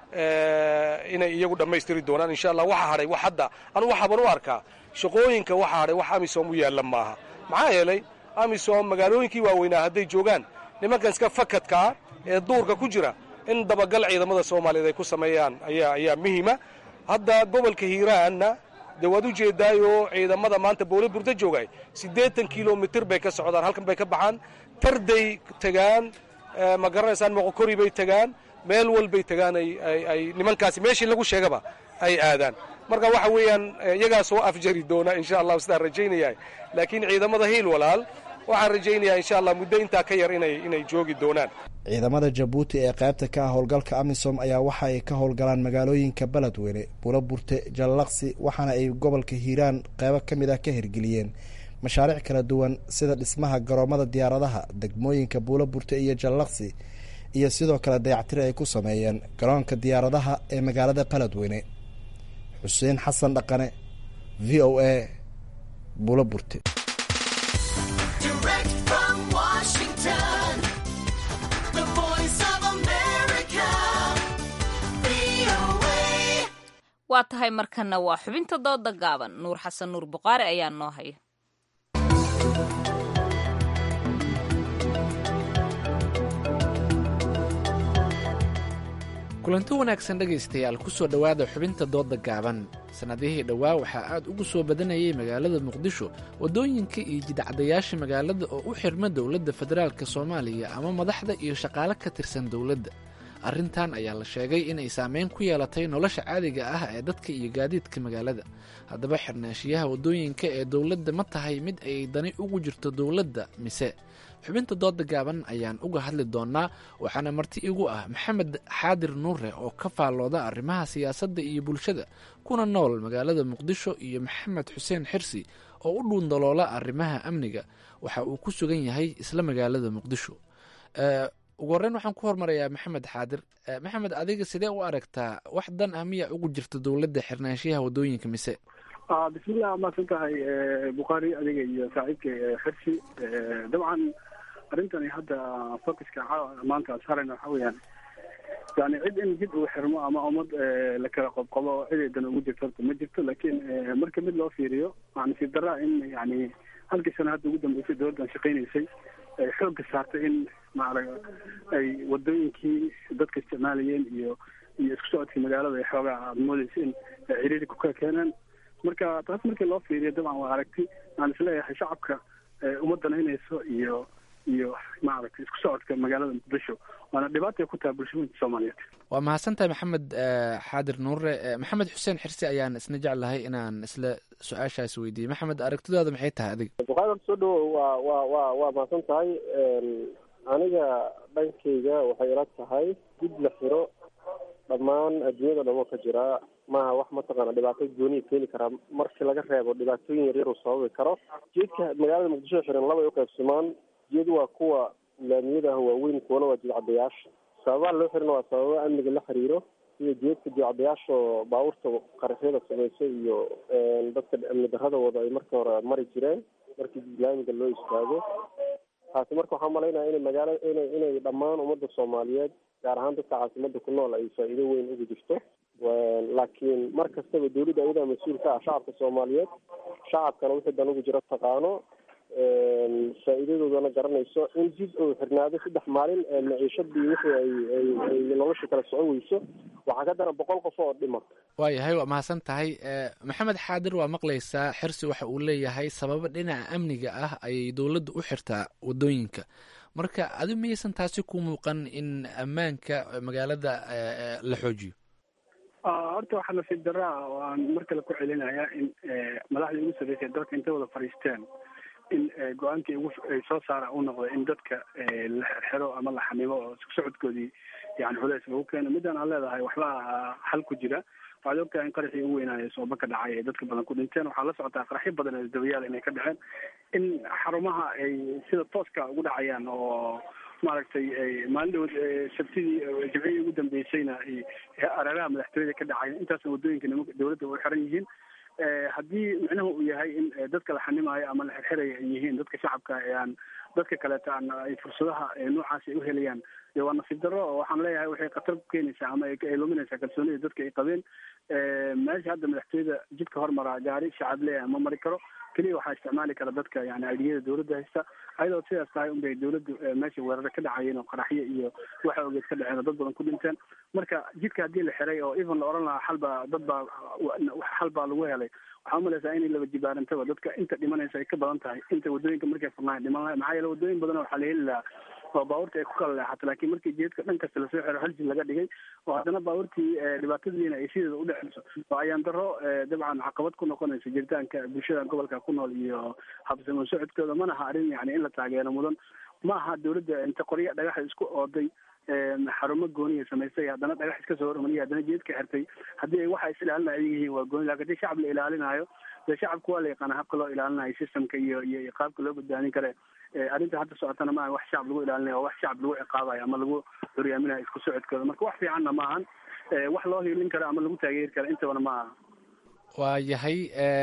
inay iyagu dhammaystiri doonaan insha allah waxaa hadhay wax hadda anu waxaaban u arkaa shaqooyinka waxaa hadhay wax amisom u yaalla maaha maxaa yeelay amisom magaalooyinkii waaweynaa hadday joogaan nimankan iska fakadkaa ee duurka ku jira in dabagal ciidamada soomaaliyeed ay ku sameeyaan ayaa ayaa muhiima hadda gobolka hiiraanna dee waad u jeedaayoo ciidamada maanta boole burda joogay siddeetan kilomitir bay ka socdaan halkan bay ka baxaan tarday tegaan ma garanaysaan moqokori bay tegaan meel walbay tegaan ay nimankaasi meeshii lagu sheegaba ay aadaan marka waxa weeyaan iyagaa soo afjari doona insha allahu sidaan rajaynayaa laakiin ciidamada hiil walaal waxaan rajaynayaa insha allah muddo intaa ka yar inay inay joogi doonaan ciidamada jabuuti ee qaybta ka ah howlgalka amisom ayaa waxa ay ka howlgalaan magaalooyinka beledweyne buula burte jallaqsi waxaana ay gobolka hiiraan qeybo ka mid ah ka hirgeliyeen mashaariic kala duwan sida dhismaha garoomada diyaaradaha degmooyinka buula burte iyo jallaqsi iyo sidoo kale dayactiri ay ku sameeyeen garoonka diyaaradaha ee magaalada beledweyne xuseen xasan dhaqane v o a buula burte waa tahay markana waa xubinta dooda gaaban nuur xasan nuur buqaari ayaa noo haya kulanti wanaagsan dhegaystayaal ku soo dhowaada xubinta dooda gaaban sannadihii dhowaa waxaa aad ugu soo badanayay magaalada muqdisho waddooyinka iyo jidcadayaasha magaalada oo u xirma dowladda federaalk soomaaliya ama madaxda iyo shaqaale ka tirsan dowladda arrintan ayaa la sheegay inay saameyn ku yeelatay nolosha caadiga ah ee dadka iyo gaadiidka magaalada haddaba xirnaashiyaha waddooyinka ee dowladda ma tahay mid ay dani ugu jirto dowladda mise xubinta dooda gaaban ayaan uga hadli doonaa waxaana marti igu ah maxamed xaadir nuure oo ka faallooda arrimaha siyaasadda iyo bulshada kuna nool magaalada muqdisho iyo maxamed xuseen xirsi oo u dhuundaloola arrimaha amniga waxa uu ku sugan yahay isla magaalada muqdisho ugu horreyn waxaan ku hormarayaa maxamed xaadir maxamed adiga sidee u aragtaa wax dan ah miyaa ugu jirta dowladda xirnaanshiyaha waddooyinka mise bismillah maasan tahay bukhaari adiga iyo saaxiibka xirsi dabcan arrintani hadda focuska maanta saarayna waxa weeyaan yani cid in jid uu xirmo ama ummad la kala qobqobo ciday dan ugu jirto horta ma jirto laakiin marka mid loo fiiriyo waxaa nasiib daraa in yani halkii sana hadda ugu dambeysay dowladdan shaqaynaysay ay xoogga saartay in maarag ay wadooyinkii dadka isticmaalayeen iyo iyo isku socodkii magaalada ay xoogaa aada moodeysa in ciriiri ku kala keeneen marka taas markii loo fiiriyo dabcan waa aragti aan isleeyahay shacabka uma danaynayso iyo iyo maaragtay isku socodka magaalada muqdisho waana dhibaatay ku tahay bulshooyinka soomaaliyeed waa mahadsantahay maxamed xaadir nuure maxamed xuseen xirsi ayaan isna jeclahay inaan isla su-aashaas weydiiyey maxamed aragtidaada maxay tahay adiga bukaari soo dhawow waa waa waa waa mahadsan tahay aniga dhankayga waxay ila tahay dib la xiro dhammaan adduunyada dhamo ka jira maaha wax mataqaana dhibaato gooniya keeni karaa markii laga reebo dhibaatooyin yaryar uu sababi karo jeedka magaalada muqdisho xiran labay uqaybsamaan jeed waa kuwa laamiyada ah waaweyn kuwana waa jidcadayaasha sababaha loo xirina waa sababa amniga la xiriiro sida jeedka diocdayaasha baabuurta qaraxyada samaysa iyo dadka amni darrada wada ay markii hore mari jireen markii islaamiga loo istaago taasi marka waxaan malaynaya inay magaala inay inay dhammaan ummadda soomaaliyeed gaar ahaan dadka caasimada ku nool ay faa'iido weyn ugu jirto laakiin mar kastaba dawladda ayadaa mas-uul ka ah shacabka soomaaliyeed shacabkana wixii dan ugu jiro taqaano faa'iidadoodana garanayso in jid uu xirnaado saddex maalin maciishadii wixii ay ay ay nolosha kala socon weyso waxaa ka daran boqol qof oo dhima waayahay waa mahadsan tahay maxamed xaadir waa maqlaysaa xirsi waxa uu leeyahay sababo dhinaca amniga ah ayay dowladda u xirtaa wadooyinka marka adi miyaysan taasi ku muuqan in ammaanka magaalada la xoojiyo horta waxaa nasiib darro ah oo aan mar kale ku celinayaa in madaxdii ugu sarreysay dalka intay wada fadhiisteen in go-aankii ugu ay soo saara uu noqdo in dadka la xirxiro ama la xanimo oo isku socodkoodii yani culeys lagu keeno midaan aan leedahay waxba xal ku jira waxaad ogtahay in qaraxii ugu weynaayo sooba ka dhacay ay dadka badan ku dhinteen waxaa la socotaa qaraxyo badan ee dabayaal inay ka dhaceen in xarumaha ay sida tooska ugu dhacayaan oo maaragtay maalin dhawood sabtidii jimcihii ugu dambeysayna araaraha madaxtooyada ka dhacay intaasna waddooyinka nimanka dawladda u xiran yihiin haddii micnuhu uu yahay in dadka la xanimaayo ama la xirxiraya ay yihiin dadka shacabka ee aan dadka kaleeta aan ay fursadaha noocaas ay uhelayaan dee waa nasiib darro oo waxaan leeyahay waxay khatar ku keenaysaa ama ay luminaysaa kalsoonida dadka ay qabeen meesha hadda madaxtooyada jidka hormaraa gaari shacab leeyahay ma mari karo keliya waxaa isticmaali kara dadka yani aidiyada dawladda haysta ayadoo sidaas tahay unbay dawladdu meesha weeraro ka dhacayeen oo qaraxyo iyo waxa ogeed ka dhaceen oo dad badan ku dhinteen marka jidka haddii la xiray oo even la oran lahaa xal baa dad baa xal baa lagu helay waxaa umalaysaa inay laba jibaarantaba dadka inta dhimanaysa ay ka badan tahay inta waddooyinka markay furnaayan dhiman lahay maxaa yeele waddooyin badan waxaa la heli lahaa oo baabuurta ay ku kala leexato laakiin markii jeedka dhan kasta lasoo xiro hal jid laga dhigay oo haddana baabuurtii dhibaatadiina ay sideeda u dhexeyso oo ayaan daro dabcan caqabad ku noqonaysa jiritaanka bulshada gobolka ku nool iyo habsamo socodkooda mana aha arrin yani in la taageero mudan ma aha dawladda inta qorya dhagaxa isku ooday xarumo gooniya samaystay haddana dhagax iska soo hormariya haddana jeedka xirtay haddii ay waxa is ilaalina ay yihiin waa gooni lakin hadii shacab la ilaalinayo dee shacabka waa la yaqaana habka loo ilaalinayo systemka iyo iyo qaabka loo badbaadin kare arrinta hadda socotana maaha wax shacab lagu ilaalinayo waa wax shacab lagu ciqaabayo ama lagu horyaaminayo isku socodkooda marka wax fiicanna ma ahan wax loo hiilin karo ama lagu taageeri karo intabana ma aha waa yahay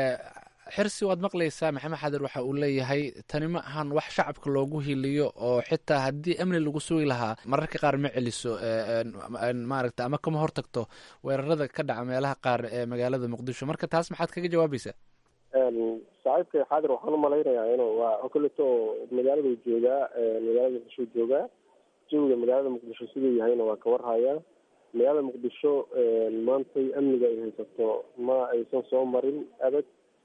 xirsi waad maqlaysaa maxamed xadir waxa uu leeyahay tani ma ahan wax shacabka loogu hiliyo oo xitaa haddii amni lagu sugi lahaa mararka qaar ma celiso maaragta ama kama hortagto weerarada ka dhaca meelaha qaar ee magaalada muqdisho marka taas maxaad kaga jawaabaysaa saaxiibka xaadir waxaan umalaynayaa inuu waa koleto magaaladu joogaa magaalada muqdisho joogaa jawiga magaalada muqdisho siduu yahayna waa ka warhayaa magaalada muqdisho maantay amniga ay haysato ma aysan soo marin abad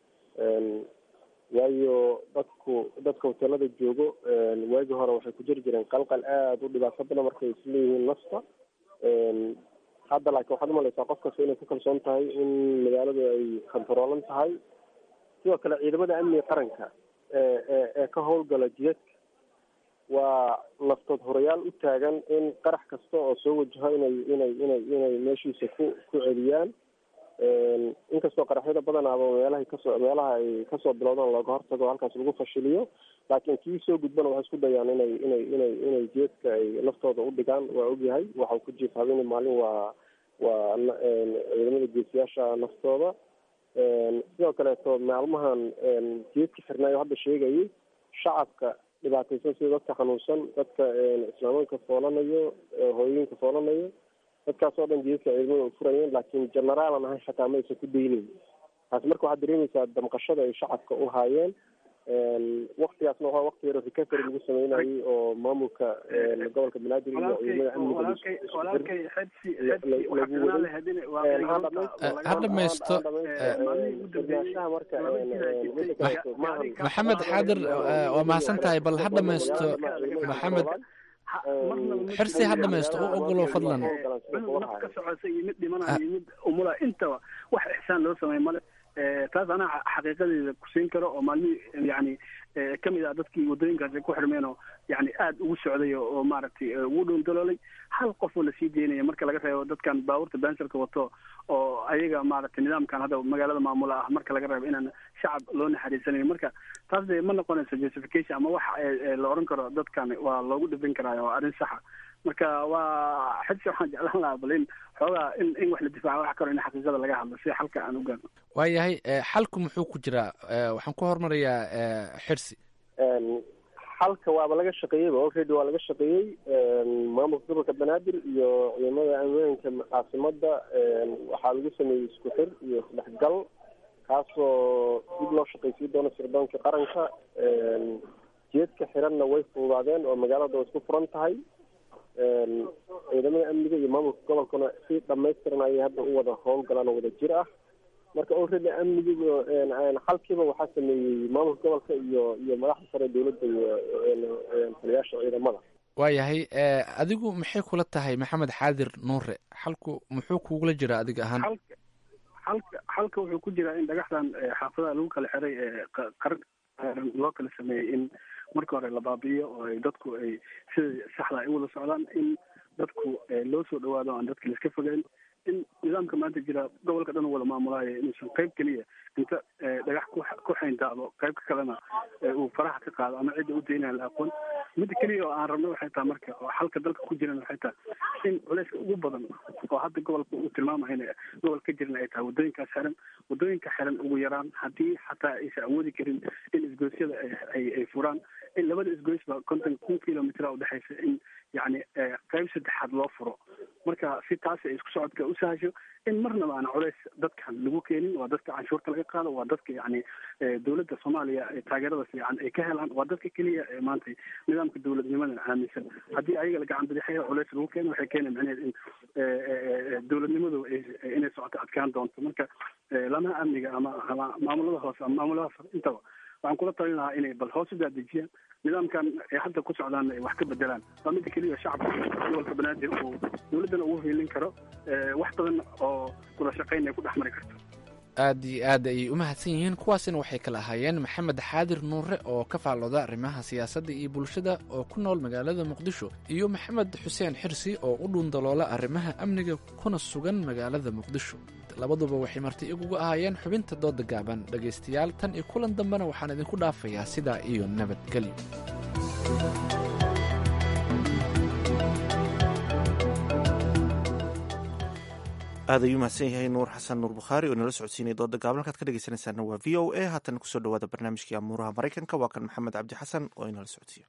waayo dadku dadka hoteelada joogo waagii hore waxay ku jiri jireen qalqal aada u dhibaato badan markay isleeyihiin nafta hadda laakiin waxaad umalaysaa qof kasta inay ku kalsoon tahay in magaaladu ay kontaroolan tahay sidoo kale ciidamada amniga qaranka ee ee ee ka howlgala jidadka waa naftood horayaal u taagan in qarax kasta oo soo wajaho inay inay inay inay meeshiisa ku ku celiyaan inkastoo qaraxyada badanaaba meelahay kasoo meelaha ay kasoo bilowdaan looga hortago halkaas lagu fashiliyo laakiin kii soo gudbana waxay isku dayaan inay inay inay inay jeedka ay naftooda u dhigaan waa ogyahay waxau ku jiif habeen maalin waa waa ciidamada geesiyaasha naftooda sidoo kaleeto maalmahan jeedka xirnaayo hadda sheegayay shacabka dhibaataysan sida dadka xanuunsan dadka islaamanka foolanayo hooyooyinka foolanayo dadkaas oo dhan jeedka ciidamada u furayeen laakiin generaalan ahay xataa ma aysan ku daynayn taasi marka waxaad dareemaysaa damqashada ay shacabka u haayeen waktigaasna waa wakti yaro recovery lagu sameynayay oo maamulka gobolka banaadir iyo ciidamada ha dhamaysto maxamed xaadir waa mahadsan tahay bal ha dhamaysto maxamed xirsi ha dhamaysto u ogolo fadlan naf ka socota iyo mid dhimanayo iyo mid umula intaba wax ixsaan loo sameey male taas anaa xaqiiqadeeda kusiin karo oo maalmihii yani kamid ah dadkii waddooyinkaasi ku xirmeen oo yani aada ugu socday oo maaragtay ugu dhowndaloolay hal qof oo lasii deynaya marka laga reebo dadkan baabuurta benserka wato oo ayaga maaragtay nidaamkan hadda magaalada maamula ah marka laga reebo inaan shacab loo naxariisanayo marka taas de ma noqonayso justification ama wax la oran karo dadkan waa loogu dhibin karaayo waa arrin saxa marka waa xidsi waxaan jeclaan lahaa bal in xoogaa in in wax la difaaco wax karo in xaqiiqada laga hadlo si xalka aan u gaarno waayahay xalku muxuu ku jiraa waxaan ku hormarayaa xirsi xalka waaba laga shaqeeyeyba already waa laga shaqeeyey maamulka gobolka banaadir iyo ciidamada ammaanka caasimada waxaa lagu sameeyey isku xir iyo isdhexgal kaasoo dib loo shaqaysiin doono sirdoonka qaranka jeedka xiranna way fududaadeen oo magaalada way isku furan tahay ciidamada amniga iyo maamulka gobolkuna si dhamaystiran ayay hadda u wada howlgalaan oo wada jir ah marka already amnigiiba xalkiiba waxaa sameeyey maamulka gobolka iyo iyo madaxda sare dowladda iyo taliyaasha ciidamada waayahay adigu maxay kula tahay maxamed xaadir nuure xalku muxuu kugula jira adiga ahaan xalka xalka wuxuu ku jiraa in dhagaxdan xaafadaha lagu kala xiray ee qaran loo kala sameeyey in marka hore la baabi'iyo oo ay dadku ay sida saxda ay u wada socdaan in dadku loo soo dhawaado aan dadka laiska fogeyn in nidaamka maanta jira gobolka dhan wada maamulaayo inuusan qayb keliya inta dhagax ku xayndaado qaybka kalena uu faraha ka qaado ama cidda u daynaya la aqoon midda keliya oo aan rabno waxay tahay marka oo xalka dalka ku jiran waxay tahay in culayska ugu badan oo hadda gobolka uu tilmaamayo in gobol ka jiran ay tahay waddooyinkaas xiran waddooyinka xiran ugu yaraan haddii xataa aysan awoodi karin in isgoysyada ay ay furaan in labada isgoysba konton kun kilomitr udhexaysa in yani qayb saddexaad loo furo marka si taas ay isku socodka u sahasho in marnaba aan culays dadkan lagu keenin waa dadka canshuurta laga qaado waa dadka yani dowladda soomaaliya taageerada fiican ay ka helaan waa dadka keliya ee maanta nidaamka dowladnimadan aaminsan haddii ayaga la gacan bidixaya culays lagu keeno waxay keena macnaheed in dowladnimadu inay socoto adkaan doonto marka lamaha amniga ama ama maamulada hoose ama maamulada intaba waxaan kula talin lahaa inay bal hoos u daadejiyaan nidaamkan ay hadda ku socdaan ay wax ka bedelaan waa midda keliya shacabka gobolka banaadir uu dowladdana ugu hiilin karo wax badan oo wada shaqayn ay ku dhex mari karto aad iyo aad ayay u mahadsan yihiin kuwaasina waxay kala ahaayeen maxamed xaadir nuure oo ka faallooda arrimaha siyaasadda iyo bulshada oo ku nool magaalada muqdisho iyo maxamed xuseen xirsi oo u dhuundaloola arrimaha amniga kuna sugan magaalada muqdisho labaduba waxay marti igugu ahaayeen xubinta dooda gaaban dhegaystayaal tan iyo kulan dambena waxaan idinku dhaafayaa sidaa iyo nabadgelyo aad ayuu mahadsan yahay nuur xasan nuur bukhaari oo inala socodsiinaya dooda gaaban halkaad ka dhegeysanaysaana waa v o a haatan kusoo dhawaada barnaamijkii amuuraha maraykanka waa kan maxamed cabdi xasan oo inala socodsiiyo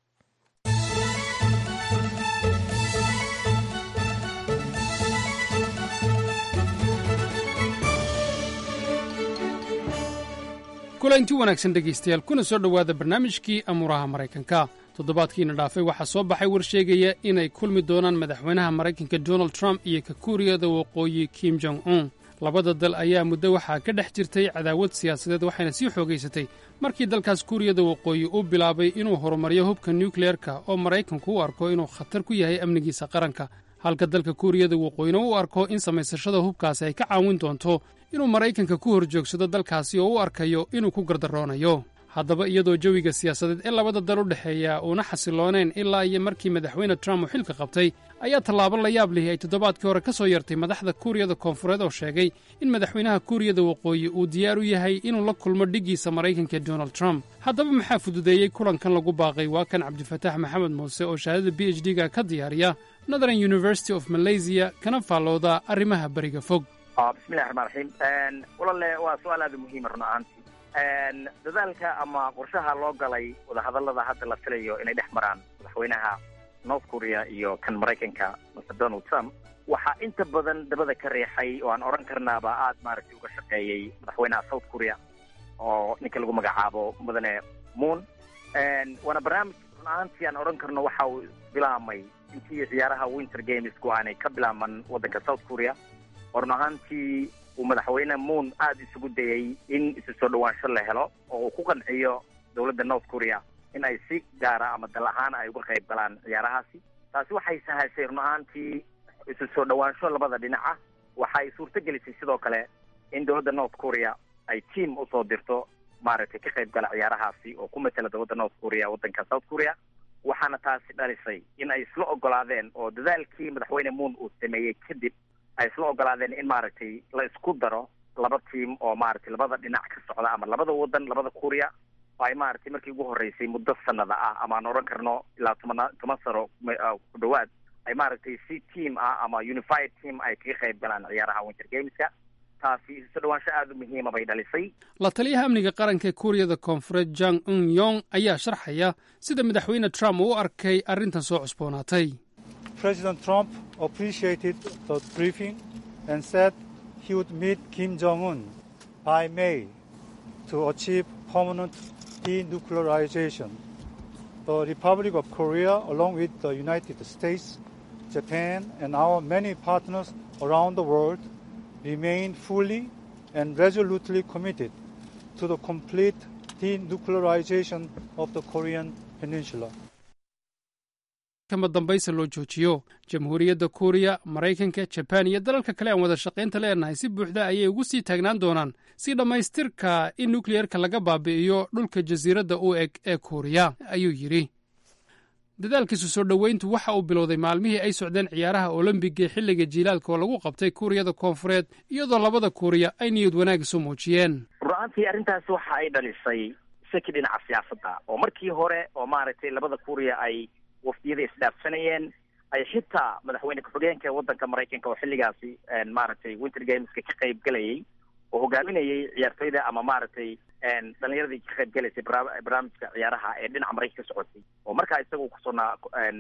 kulanti wanaagsan dhegaystayaal kuna soo dhowaada barnaamijkii amuuraha maraykanka toddobaadkiina dhaafay waxaa soo baxay war sheegaya inay kulmi doonaan madaxweynaha maraykanka donald trump iyo ka kuuriyada waqooyi kim jong un labada dal ayaa muddo waxaa ka dhex jirtay cadaawad siyaasadeed waxayna sii xoogaysatay markii dalkaas kuuriyada waqooyi uu bilaabay inuu horumaryo hubka nukleerka oo maraykanku u arko inuu khatar ku yahay amnigiisa qaranka halka dalka kuuriyada waqooyina u arko in samaysashada hubkaasi ay ka caawin doonto inuu maraykanka ku hor joogsado dalkaasi oo u arkayo inuu ku gardaroonayo haddaba iyadoo jawiga siyaasadeed ee labada dal u dhexeeya uuna xasillooneen ilaa iyo markii madaxweyne trump uu xilka qabtay ayaa tallaabo la yaab lihi ay toddobaadkii hore ka soo yartay madaxda kuuriyada koonfureed oo sheegay in madaxweynaha kuuriyada waqooyi uu diyaar u yahay inuu la kulmo dhiggiisa maraykanka donald trump haddaba maxaa fududeeyey kulankan lagu baaqay waa kan cabdifataax maxamed muuse oo shahaadada b h d-ga ka diyaariya northern university of malaysia kana faallooda arrimaha beriga fog bismillahi raxmaan raxiim walalle waa su-aal aada muhiima run ahaantii dadaalka ama qorshaha loo galay wadahadallada hadda la filayo inay dhex maraan madaxweynaha north korea iyo kan maraykanka mr donald trump waxaa inta badan dabada ka riixay oo aan odhan karnaaba aada maaragtay uga shaqeeyey madaxweynaha south korea oo ninka lagu magacaabo mudane moon waana barnaamij run ahaantii aan odhan karno waxa uu bilaamay intii ciyaaraha winter gamesku aanay ka bilaaman waddanka south korea oo run ahaantii uu madaxweyne moon aada isugu dayay in isu soo dhawaansho la helo oo uu ku qanciyo dowladda north korea in ay si gaara ama dal ahaan ay uga qayb galaan ciyaarahaasi taasi waxay sahashay run ahaantii isu soo dhawaansho labada dhinaca waxay suurto gelisay sidoo kale in dowladda north korea ay team usoo dirto maaragtay ka qayb gala ciyaarahaasi oo ku matela dowladda north korea waddanka south korea waxaana taasi dhalisay in ay isla ogolaadeen oo dadaalkii madaxweyne moon uu sameeyey kadib ay isla ogolaadeen in maaragtay la isku daro laba tiam oo maaragtay labada dhinac ka socda ama labada wadan labada kuuriya oo ay maaragtay markii ugu horreysay muddo sanada ah ama aan odhan karno ilaa toban toban sano ku dhawaad ay maaragtay si team ah ama unified team ay kaga qayb galaan ciyaaraha winter gameska taasi isu dhawaansho aada u muhiima bay dhalisay la taliyaha amniga qaranka ee kuuriyada koonfureed jang un yong ayaa sharxaya sida madaxweyne trump uu u arkay arrintan soo cusboonaatay President Trump appreciated the briefing and said he would meet Kim Jong un by May to achieve permanent denuclearization. The Republic of Korea, along with the United States, Japan, and our many partners around the world, remain fully and resolutely committed to the complete denuclearization of the Korean Peninsula. kama dambaysa loo joojiyo jamhuuriyadda kuuriya maraykanka jabaan iyo dalalka kale aan wada shaqaynta leenahay si buuxda ayay ugu sii taagnaan doonaan si dhammaystirka in nukliyerka laga baabi'iyo dhulka jasiiradda u eg ee kuuriya ayuu yidhi dadaalkiisu soo dhoweyntu waxa uu bilowday maalmihii ay socdeen ciyaaraha olombiga ee xilliga jiilaalka oo lagu qabtay kuuriyada koonfureed iyadoo labada kuuriya ay niyad wanaag isu muujiyeen run-aantii arrintaasi waxa ay dhalisay shaki dhinaca siyaasadda oo markii hore oo maaragtay labada kuuriya ay wafdiyada isdhaafsanayeen ay xitaa madaxweyne ku-xigeenka waddanka maraykanka oo xilligaasi maaragtay winter gameska ka qayb galayay oo hogaaminayay ciyaartoyda ama maaragtay dhalinyaradii ka qayb galaysay barnaamijka ciyaaraha ee dhinaca maraykanka ka socotay oo markaa isaga kusugnaa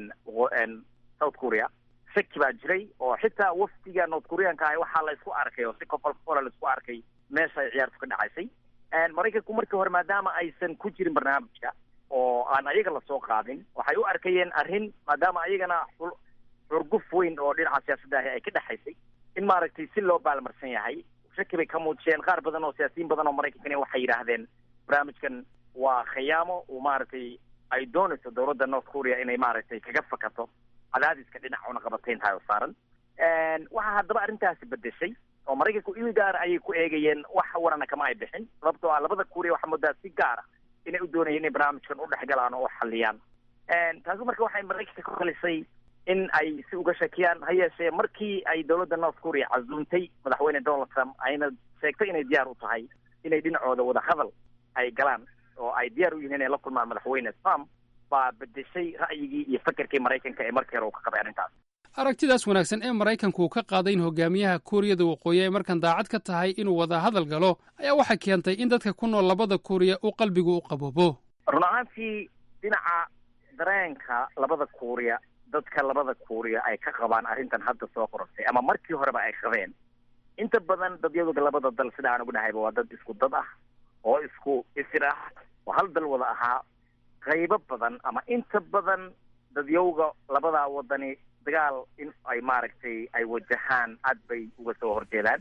south korea shaki baa jiray oo xitaa wafdiga north koreanka ah waxaa la isku arkay oo si kofalkola la isku arkay meesha ay ciyaartu ka dhacaysay maraykanku markii hore maadaama aysan ku jirin barnaamijka oo aan ayaga lasoo qaadin waxay u arkayeen arrin maadaama ayagana xurguf weyn oo dhinaca siyaasadda ahi ay ka dhexaysay in maaragtay si loo baalmarsan yahay shaki bay ka muujiyeen qaar badan oo siyaasiyiin badan oo maraykankani waxay yidhaahdeen barnaamijkan waa khiyaamo uu maaragtay ay doonayso dowladda north korea inay maaragtay kaga fakato cadaadiska dhinaca cunaqabatayntahay oo saaran waxaa haddaba arrintaasi bedeshay oo maraykanku il gaara ayay ku eegayeen wax warana kama ay bixin sababtoo ah labada kuuriya waxaa moodaa si gaara inay u doonayeen inay barnaamijkan u dhex galaan oo u xalliyaan taasi marka waxay maraykanka ku khalisay in ay si uga shakiyaan ha yeeshee markii ay dowladda north korea casuumtay madaxweyne donald trump ayna sheegtay inay diyaar u tahay inay dhinacooda wada hadal ay galaan oo ay diyaar u yihiin inay la kulmaan madaxweyne trump baa bedeshay ra'yigii iyo fakerkii maraykanka ee markii hore uu ka qabay arrintaas aragtidaas wanaagsan ee maraykanku uu ka qaaday in hogaamiyaha kuuriyada waqooyi ay markan daacad ka tahay inuu wada hadal galo ayaa waxay keentay in dadka ku nool labada kuuriya uu qalbigu u qaboobo run ahaantii dhinaca dareenka labada kuuriya dadka labada kuuriya ay ka qabaan arrintan hadda soo qorantay ama markii horeba ay qabeen inta badan dadyadooda labada dal sida aan ugu dhahayba waa dad isku dad ah oo isku isir ah oo hal dal wada ahaa qaybo badan ama inta badan dadyowga labadaa wadani dagaal in ay maaragtay ay wajahaan aad bay uga soo horjeedaan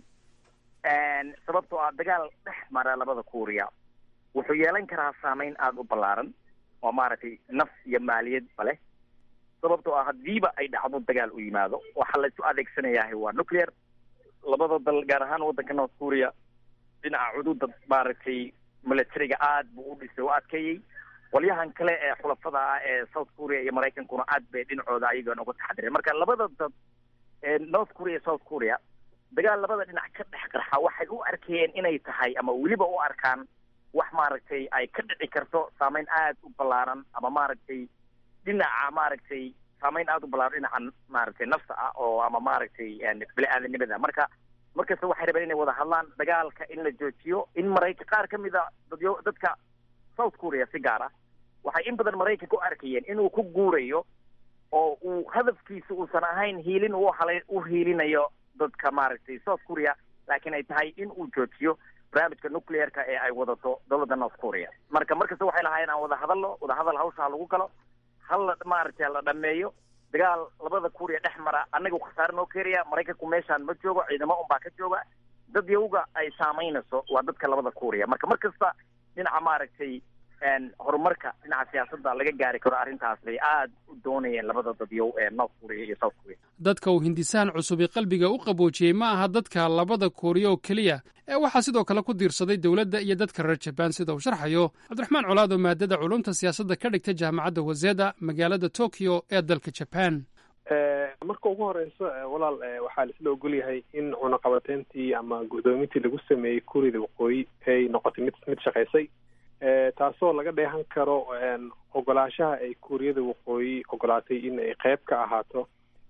sababtoo ah dagaal dhex mara labada kuuriya wuxuu yeelan karaa saameyn aada u ballaaran oo maaragtay naf iyo maaliyadba leh sababtoo ah haddiiba ay dhacdo dagaal u yimaado waxaa la isu adeegsanayahay waa nuclear labada dal gaar ahaan waddanka north korea dhinaca cududa maaragtay militariga aad buu u dhisay u adkeeyey qolyahan kale ee xulafada ah ee south korea iyo maraykankuna aad bay dhinacooda ayagan uga taxadireen marka labada dad ee north korea iyo south korea dagaal labada dhinac ka dhex qarxa waxay u arkayeen inay tahay ama weliba u arkaan wax maaragtay ay ka dhici karto saameyn aad u ballaaran ama maaragtay dhinaca maaragtay saameyn aada u ballaaran dhinaca maaragtay nafta ah oo ama maaragtay bini-aadanimada marka markasta waxay rabeen inay wada hadlaan dagaalka in la joojiyo in maraykan qaar ka mid a dadyo dadka south korea si gaar ah waxay in badan maraykanka u arkayeen inuu ku guurayo oo uu hadafkiisa uusan ahayn hiilin uu halay u hiilinayo dadka maaragtay south korea laakiin ay tahay in uu joojiyo barnaamijka nuclearka ee ay wadato dowladda north korea marka markasta waxay lahaayeen aan wada hadalno wada hadal hawsha lagu galo hal la maaragtay la dhameeyo dagaal labada kuuriya dhex mara annaga khasaare noo keenaya maraykanku meeshaan ma joogo ciidamo unbaa ka jooga dad yawga ay saamaynayso waa dadka labada kuuriya marka mar kasta dhinaca maaragtay horumarka dhinaca siyaasadda laga gaari karo arrintaas bay aad u doonayeen labada dadyow ee north korea iyo south korea dadka uu hindisahan cusubi qalbiga u qaboojiyey ma aha dadka labada kuuriya oo keliya ee waxaa sidoo kale ku diirsaday dowladda iyo dadka reer jabaan sida uu sharxayo cabdiraxmaan colaado maadada culumta siyaasadda ka dhigta jaamacadda waseda magaalada tokyo ee dalka jabaan marka ugu horeyso walaal waxaa laisla ogolyahay in cunaqabateyntii ama guddoomintii lagu sameeyey kuuriyada waqooyi ay noqotay mid mid shaqaysay taasoo laga dheehan karo ogolaanshaha ay kuuriyada waqooyi ogolaatay in ay qeyb ka ahaato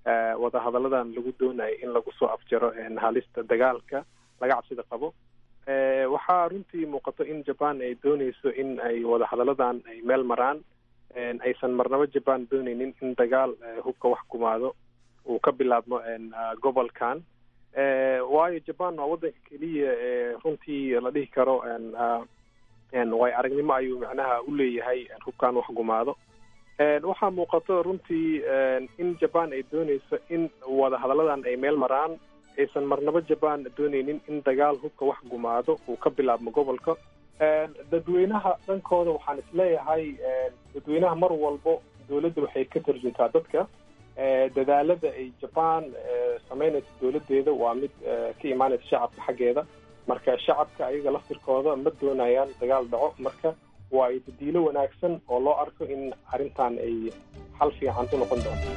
wadahadalladan lagu doonayo in lagu soo afjaro halista dagaalka laga cabsida qabo waxaa runtii muuqato in japan ay dooneyso in ay wadahadalladan ay meel maraan aysan marnabo japan dooneynin in dagaal hubka wax gumaado uu ka bilaabmo gobolkan waayo japan waa waddanka keliya ee runtii la dhihi karo way aragnimo ayuu macnaha u leeyahay hubkan wax gumaado waxaa muuqato runtii in japan ay dooneyso in wadahadalladan ay meel maraan aysan marnabo japan dooneynin in dagaal hubka wax gumaado uu ka bilaabmo gobolka dadweynaha dhankooda waxaan isleeyahay dadweynaha mar walbo dowladda waxay ka tarjuntaa dadka dadaalada ay japan sameynaysa dowladeeda waa mid ka imaanaysa shacabka xaggeeda marka shacabka ayaga laftirkooda ma doonayaan dagaal dhaco marka waa dadiilo wanaagsan oo loo arko in arrintan ay xal fiican u noqon doonto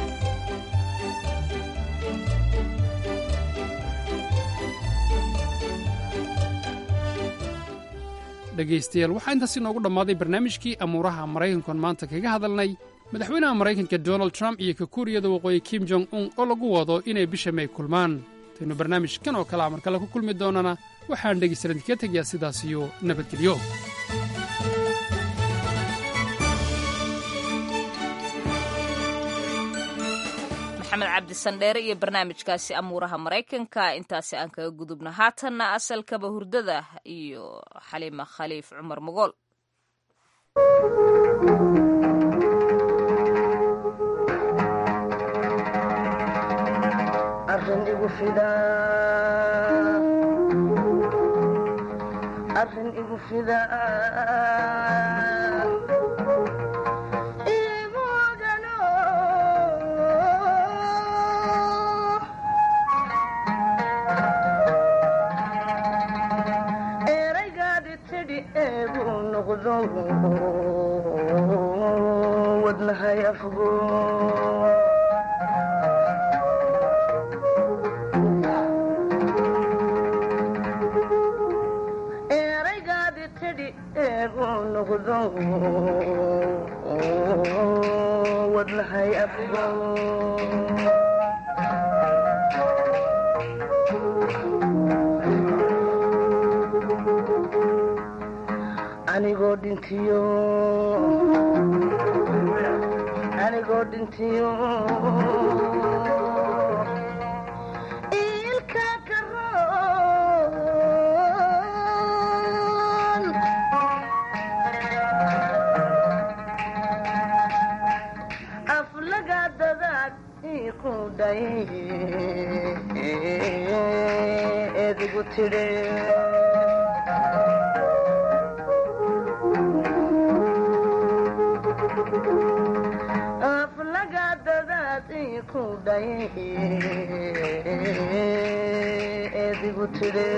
dhegaystayaal waxaa intaas inoogu dhammaaday barnaamijkii amuuraha maraykankoon maanta kaga hadalnay madaxweynaha maraykanka donald trump iyo ka kuuriyada waqooyi kim jong un oo lagu wado inay bisha may kulmaan intaynu barnaamijkan oo kale a mar kale ku kulmi doonana waxaan dhegaystalan idinka tegayaa sidaas iyo nabadgelyo maxamed cabdisandheere iyo barnaamijkaasi amuuraha maraykanka intaasi aan kaga gudubna haatanna asalkaba hurdada iyo xaliima khaliif cumar mogool arrin igu fida eraygaadi tidhi eegu noqdo wadnahay afgo eraygaadi tidhi eegu noqdo wadnahay afgo anigoo dhintiyo anigoo dhintiyo ilka karoon aflaga dadaad iku dhay edigu tidhe aflaga dadaad iku dhay edigu tidhe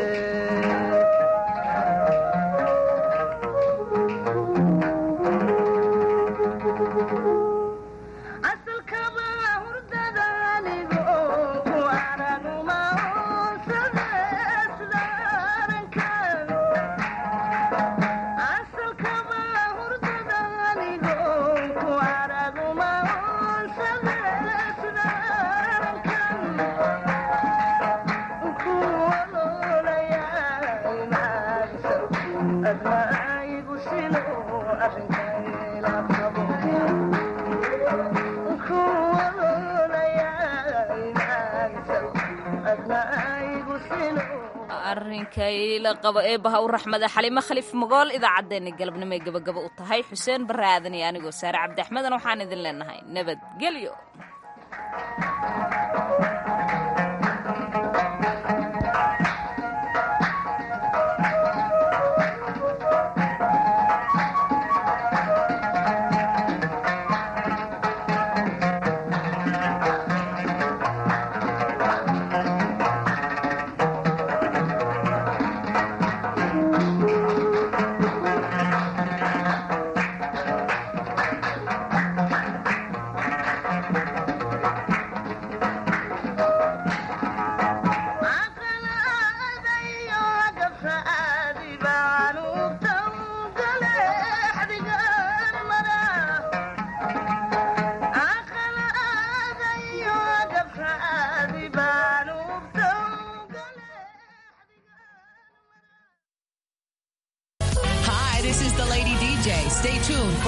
asalkaba hurdada anigo ku araguma asalkaba hurdada anigo ku araguma admaigu sino arrinkayla qabo arrinkayla qabo eebaha u raxmada xalimo khaliif mogool idaacaddeenna galabnimo ay gabagaba u tahay xuseen barre aadan iyo anigoo saare cabdi axmedan waxaan idin leenahay nabadgelyo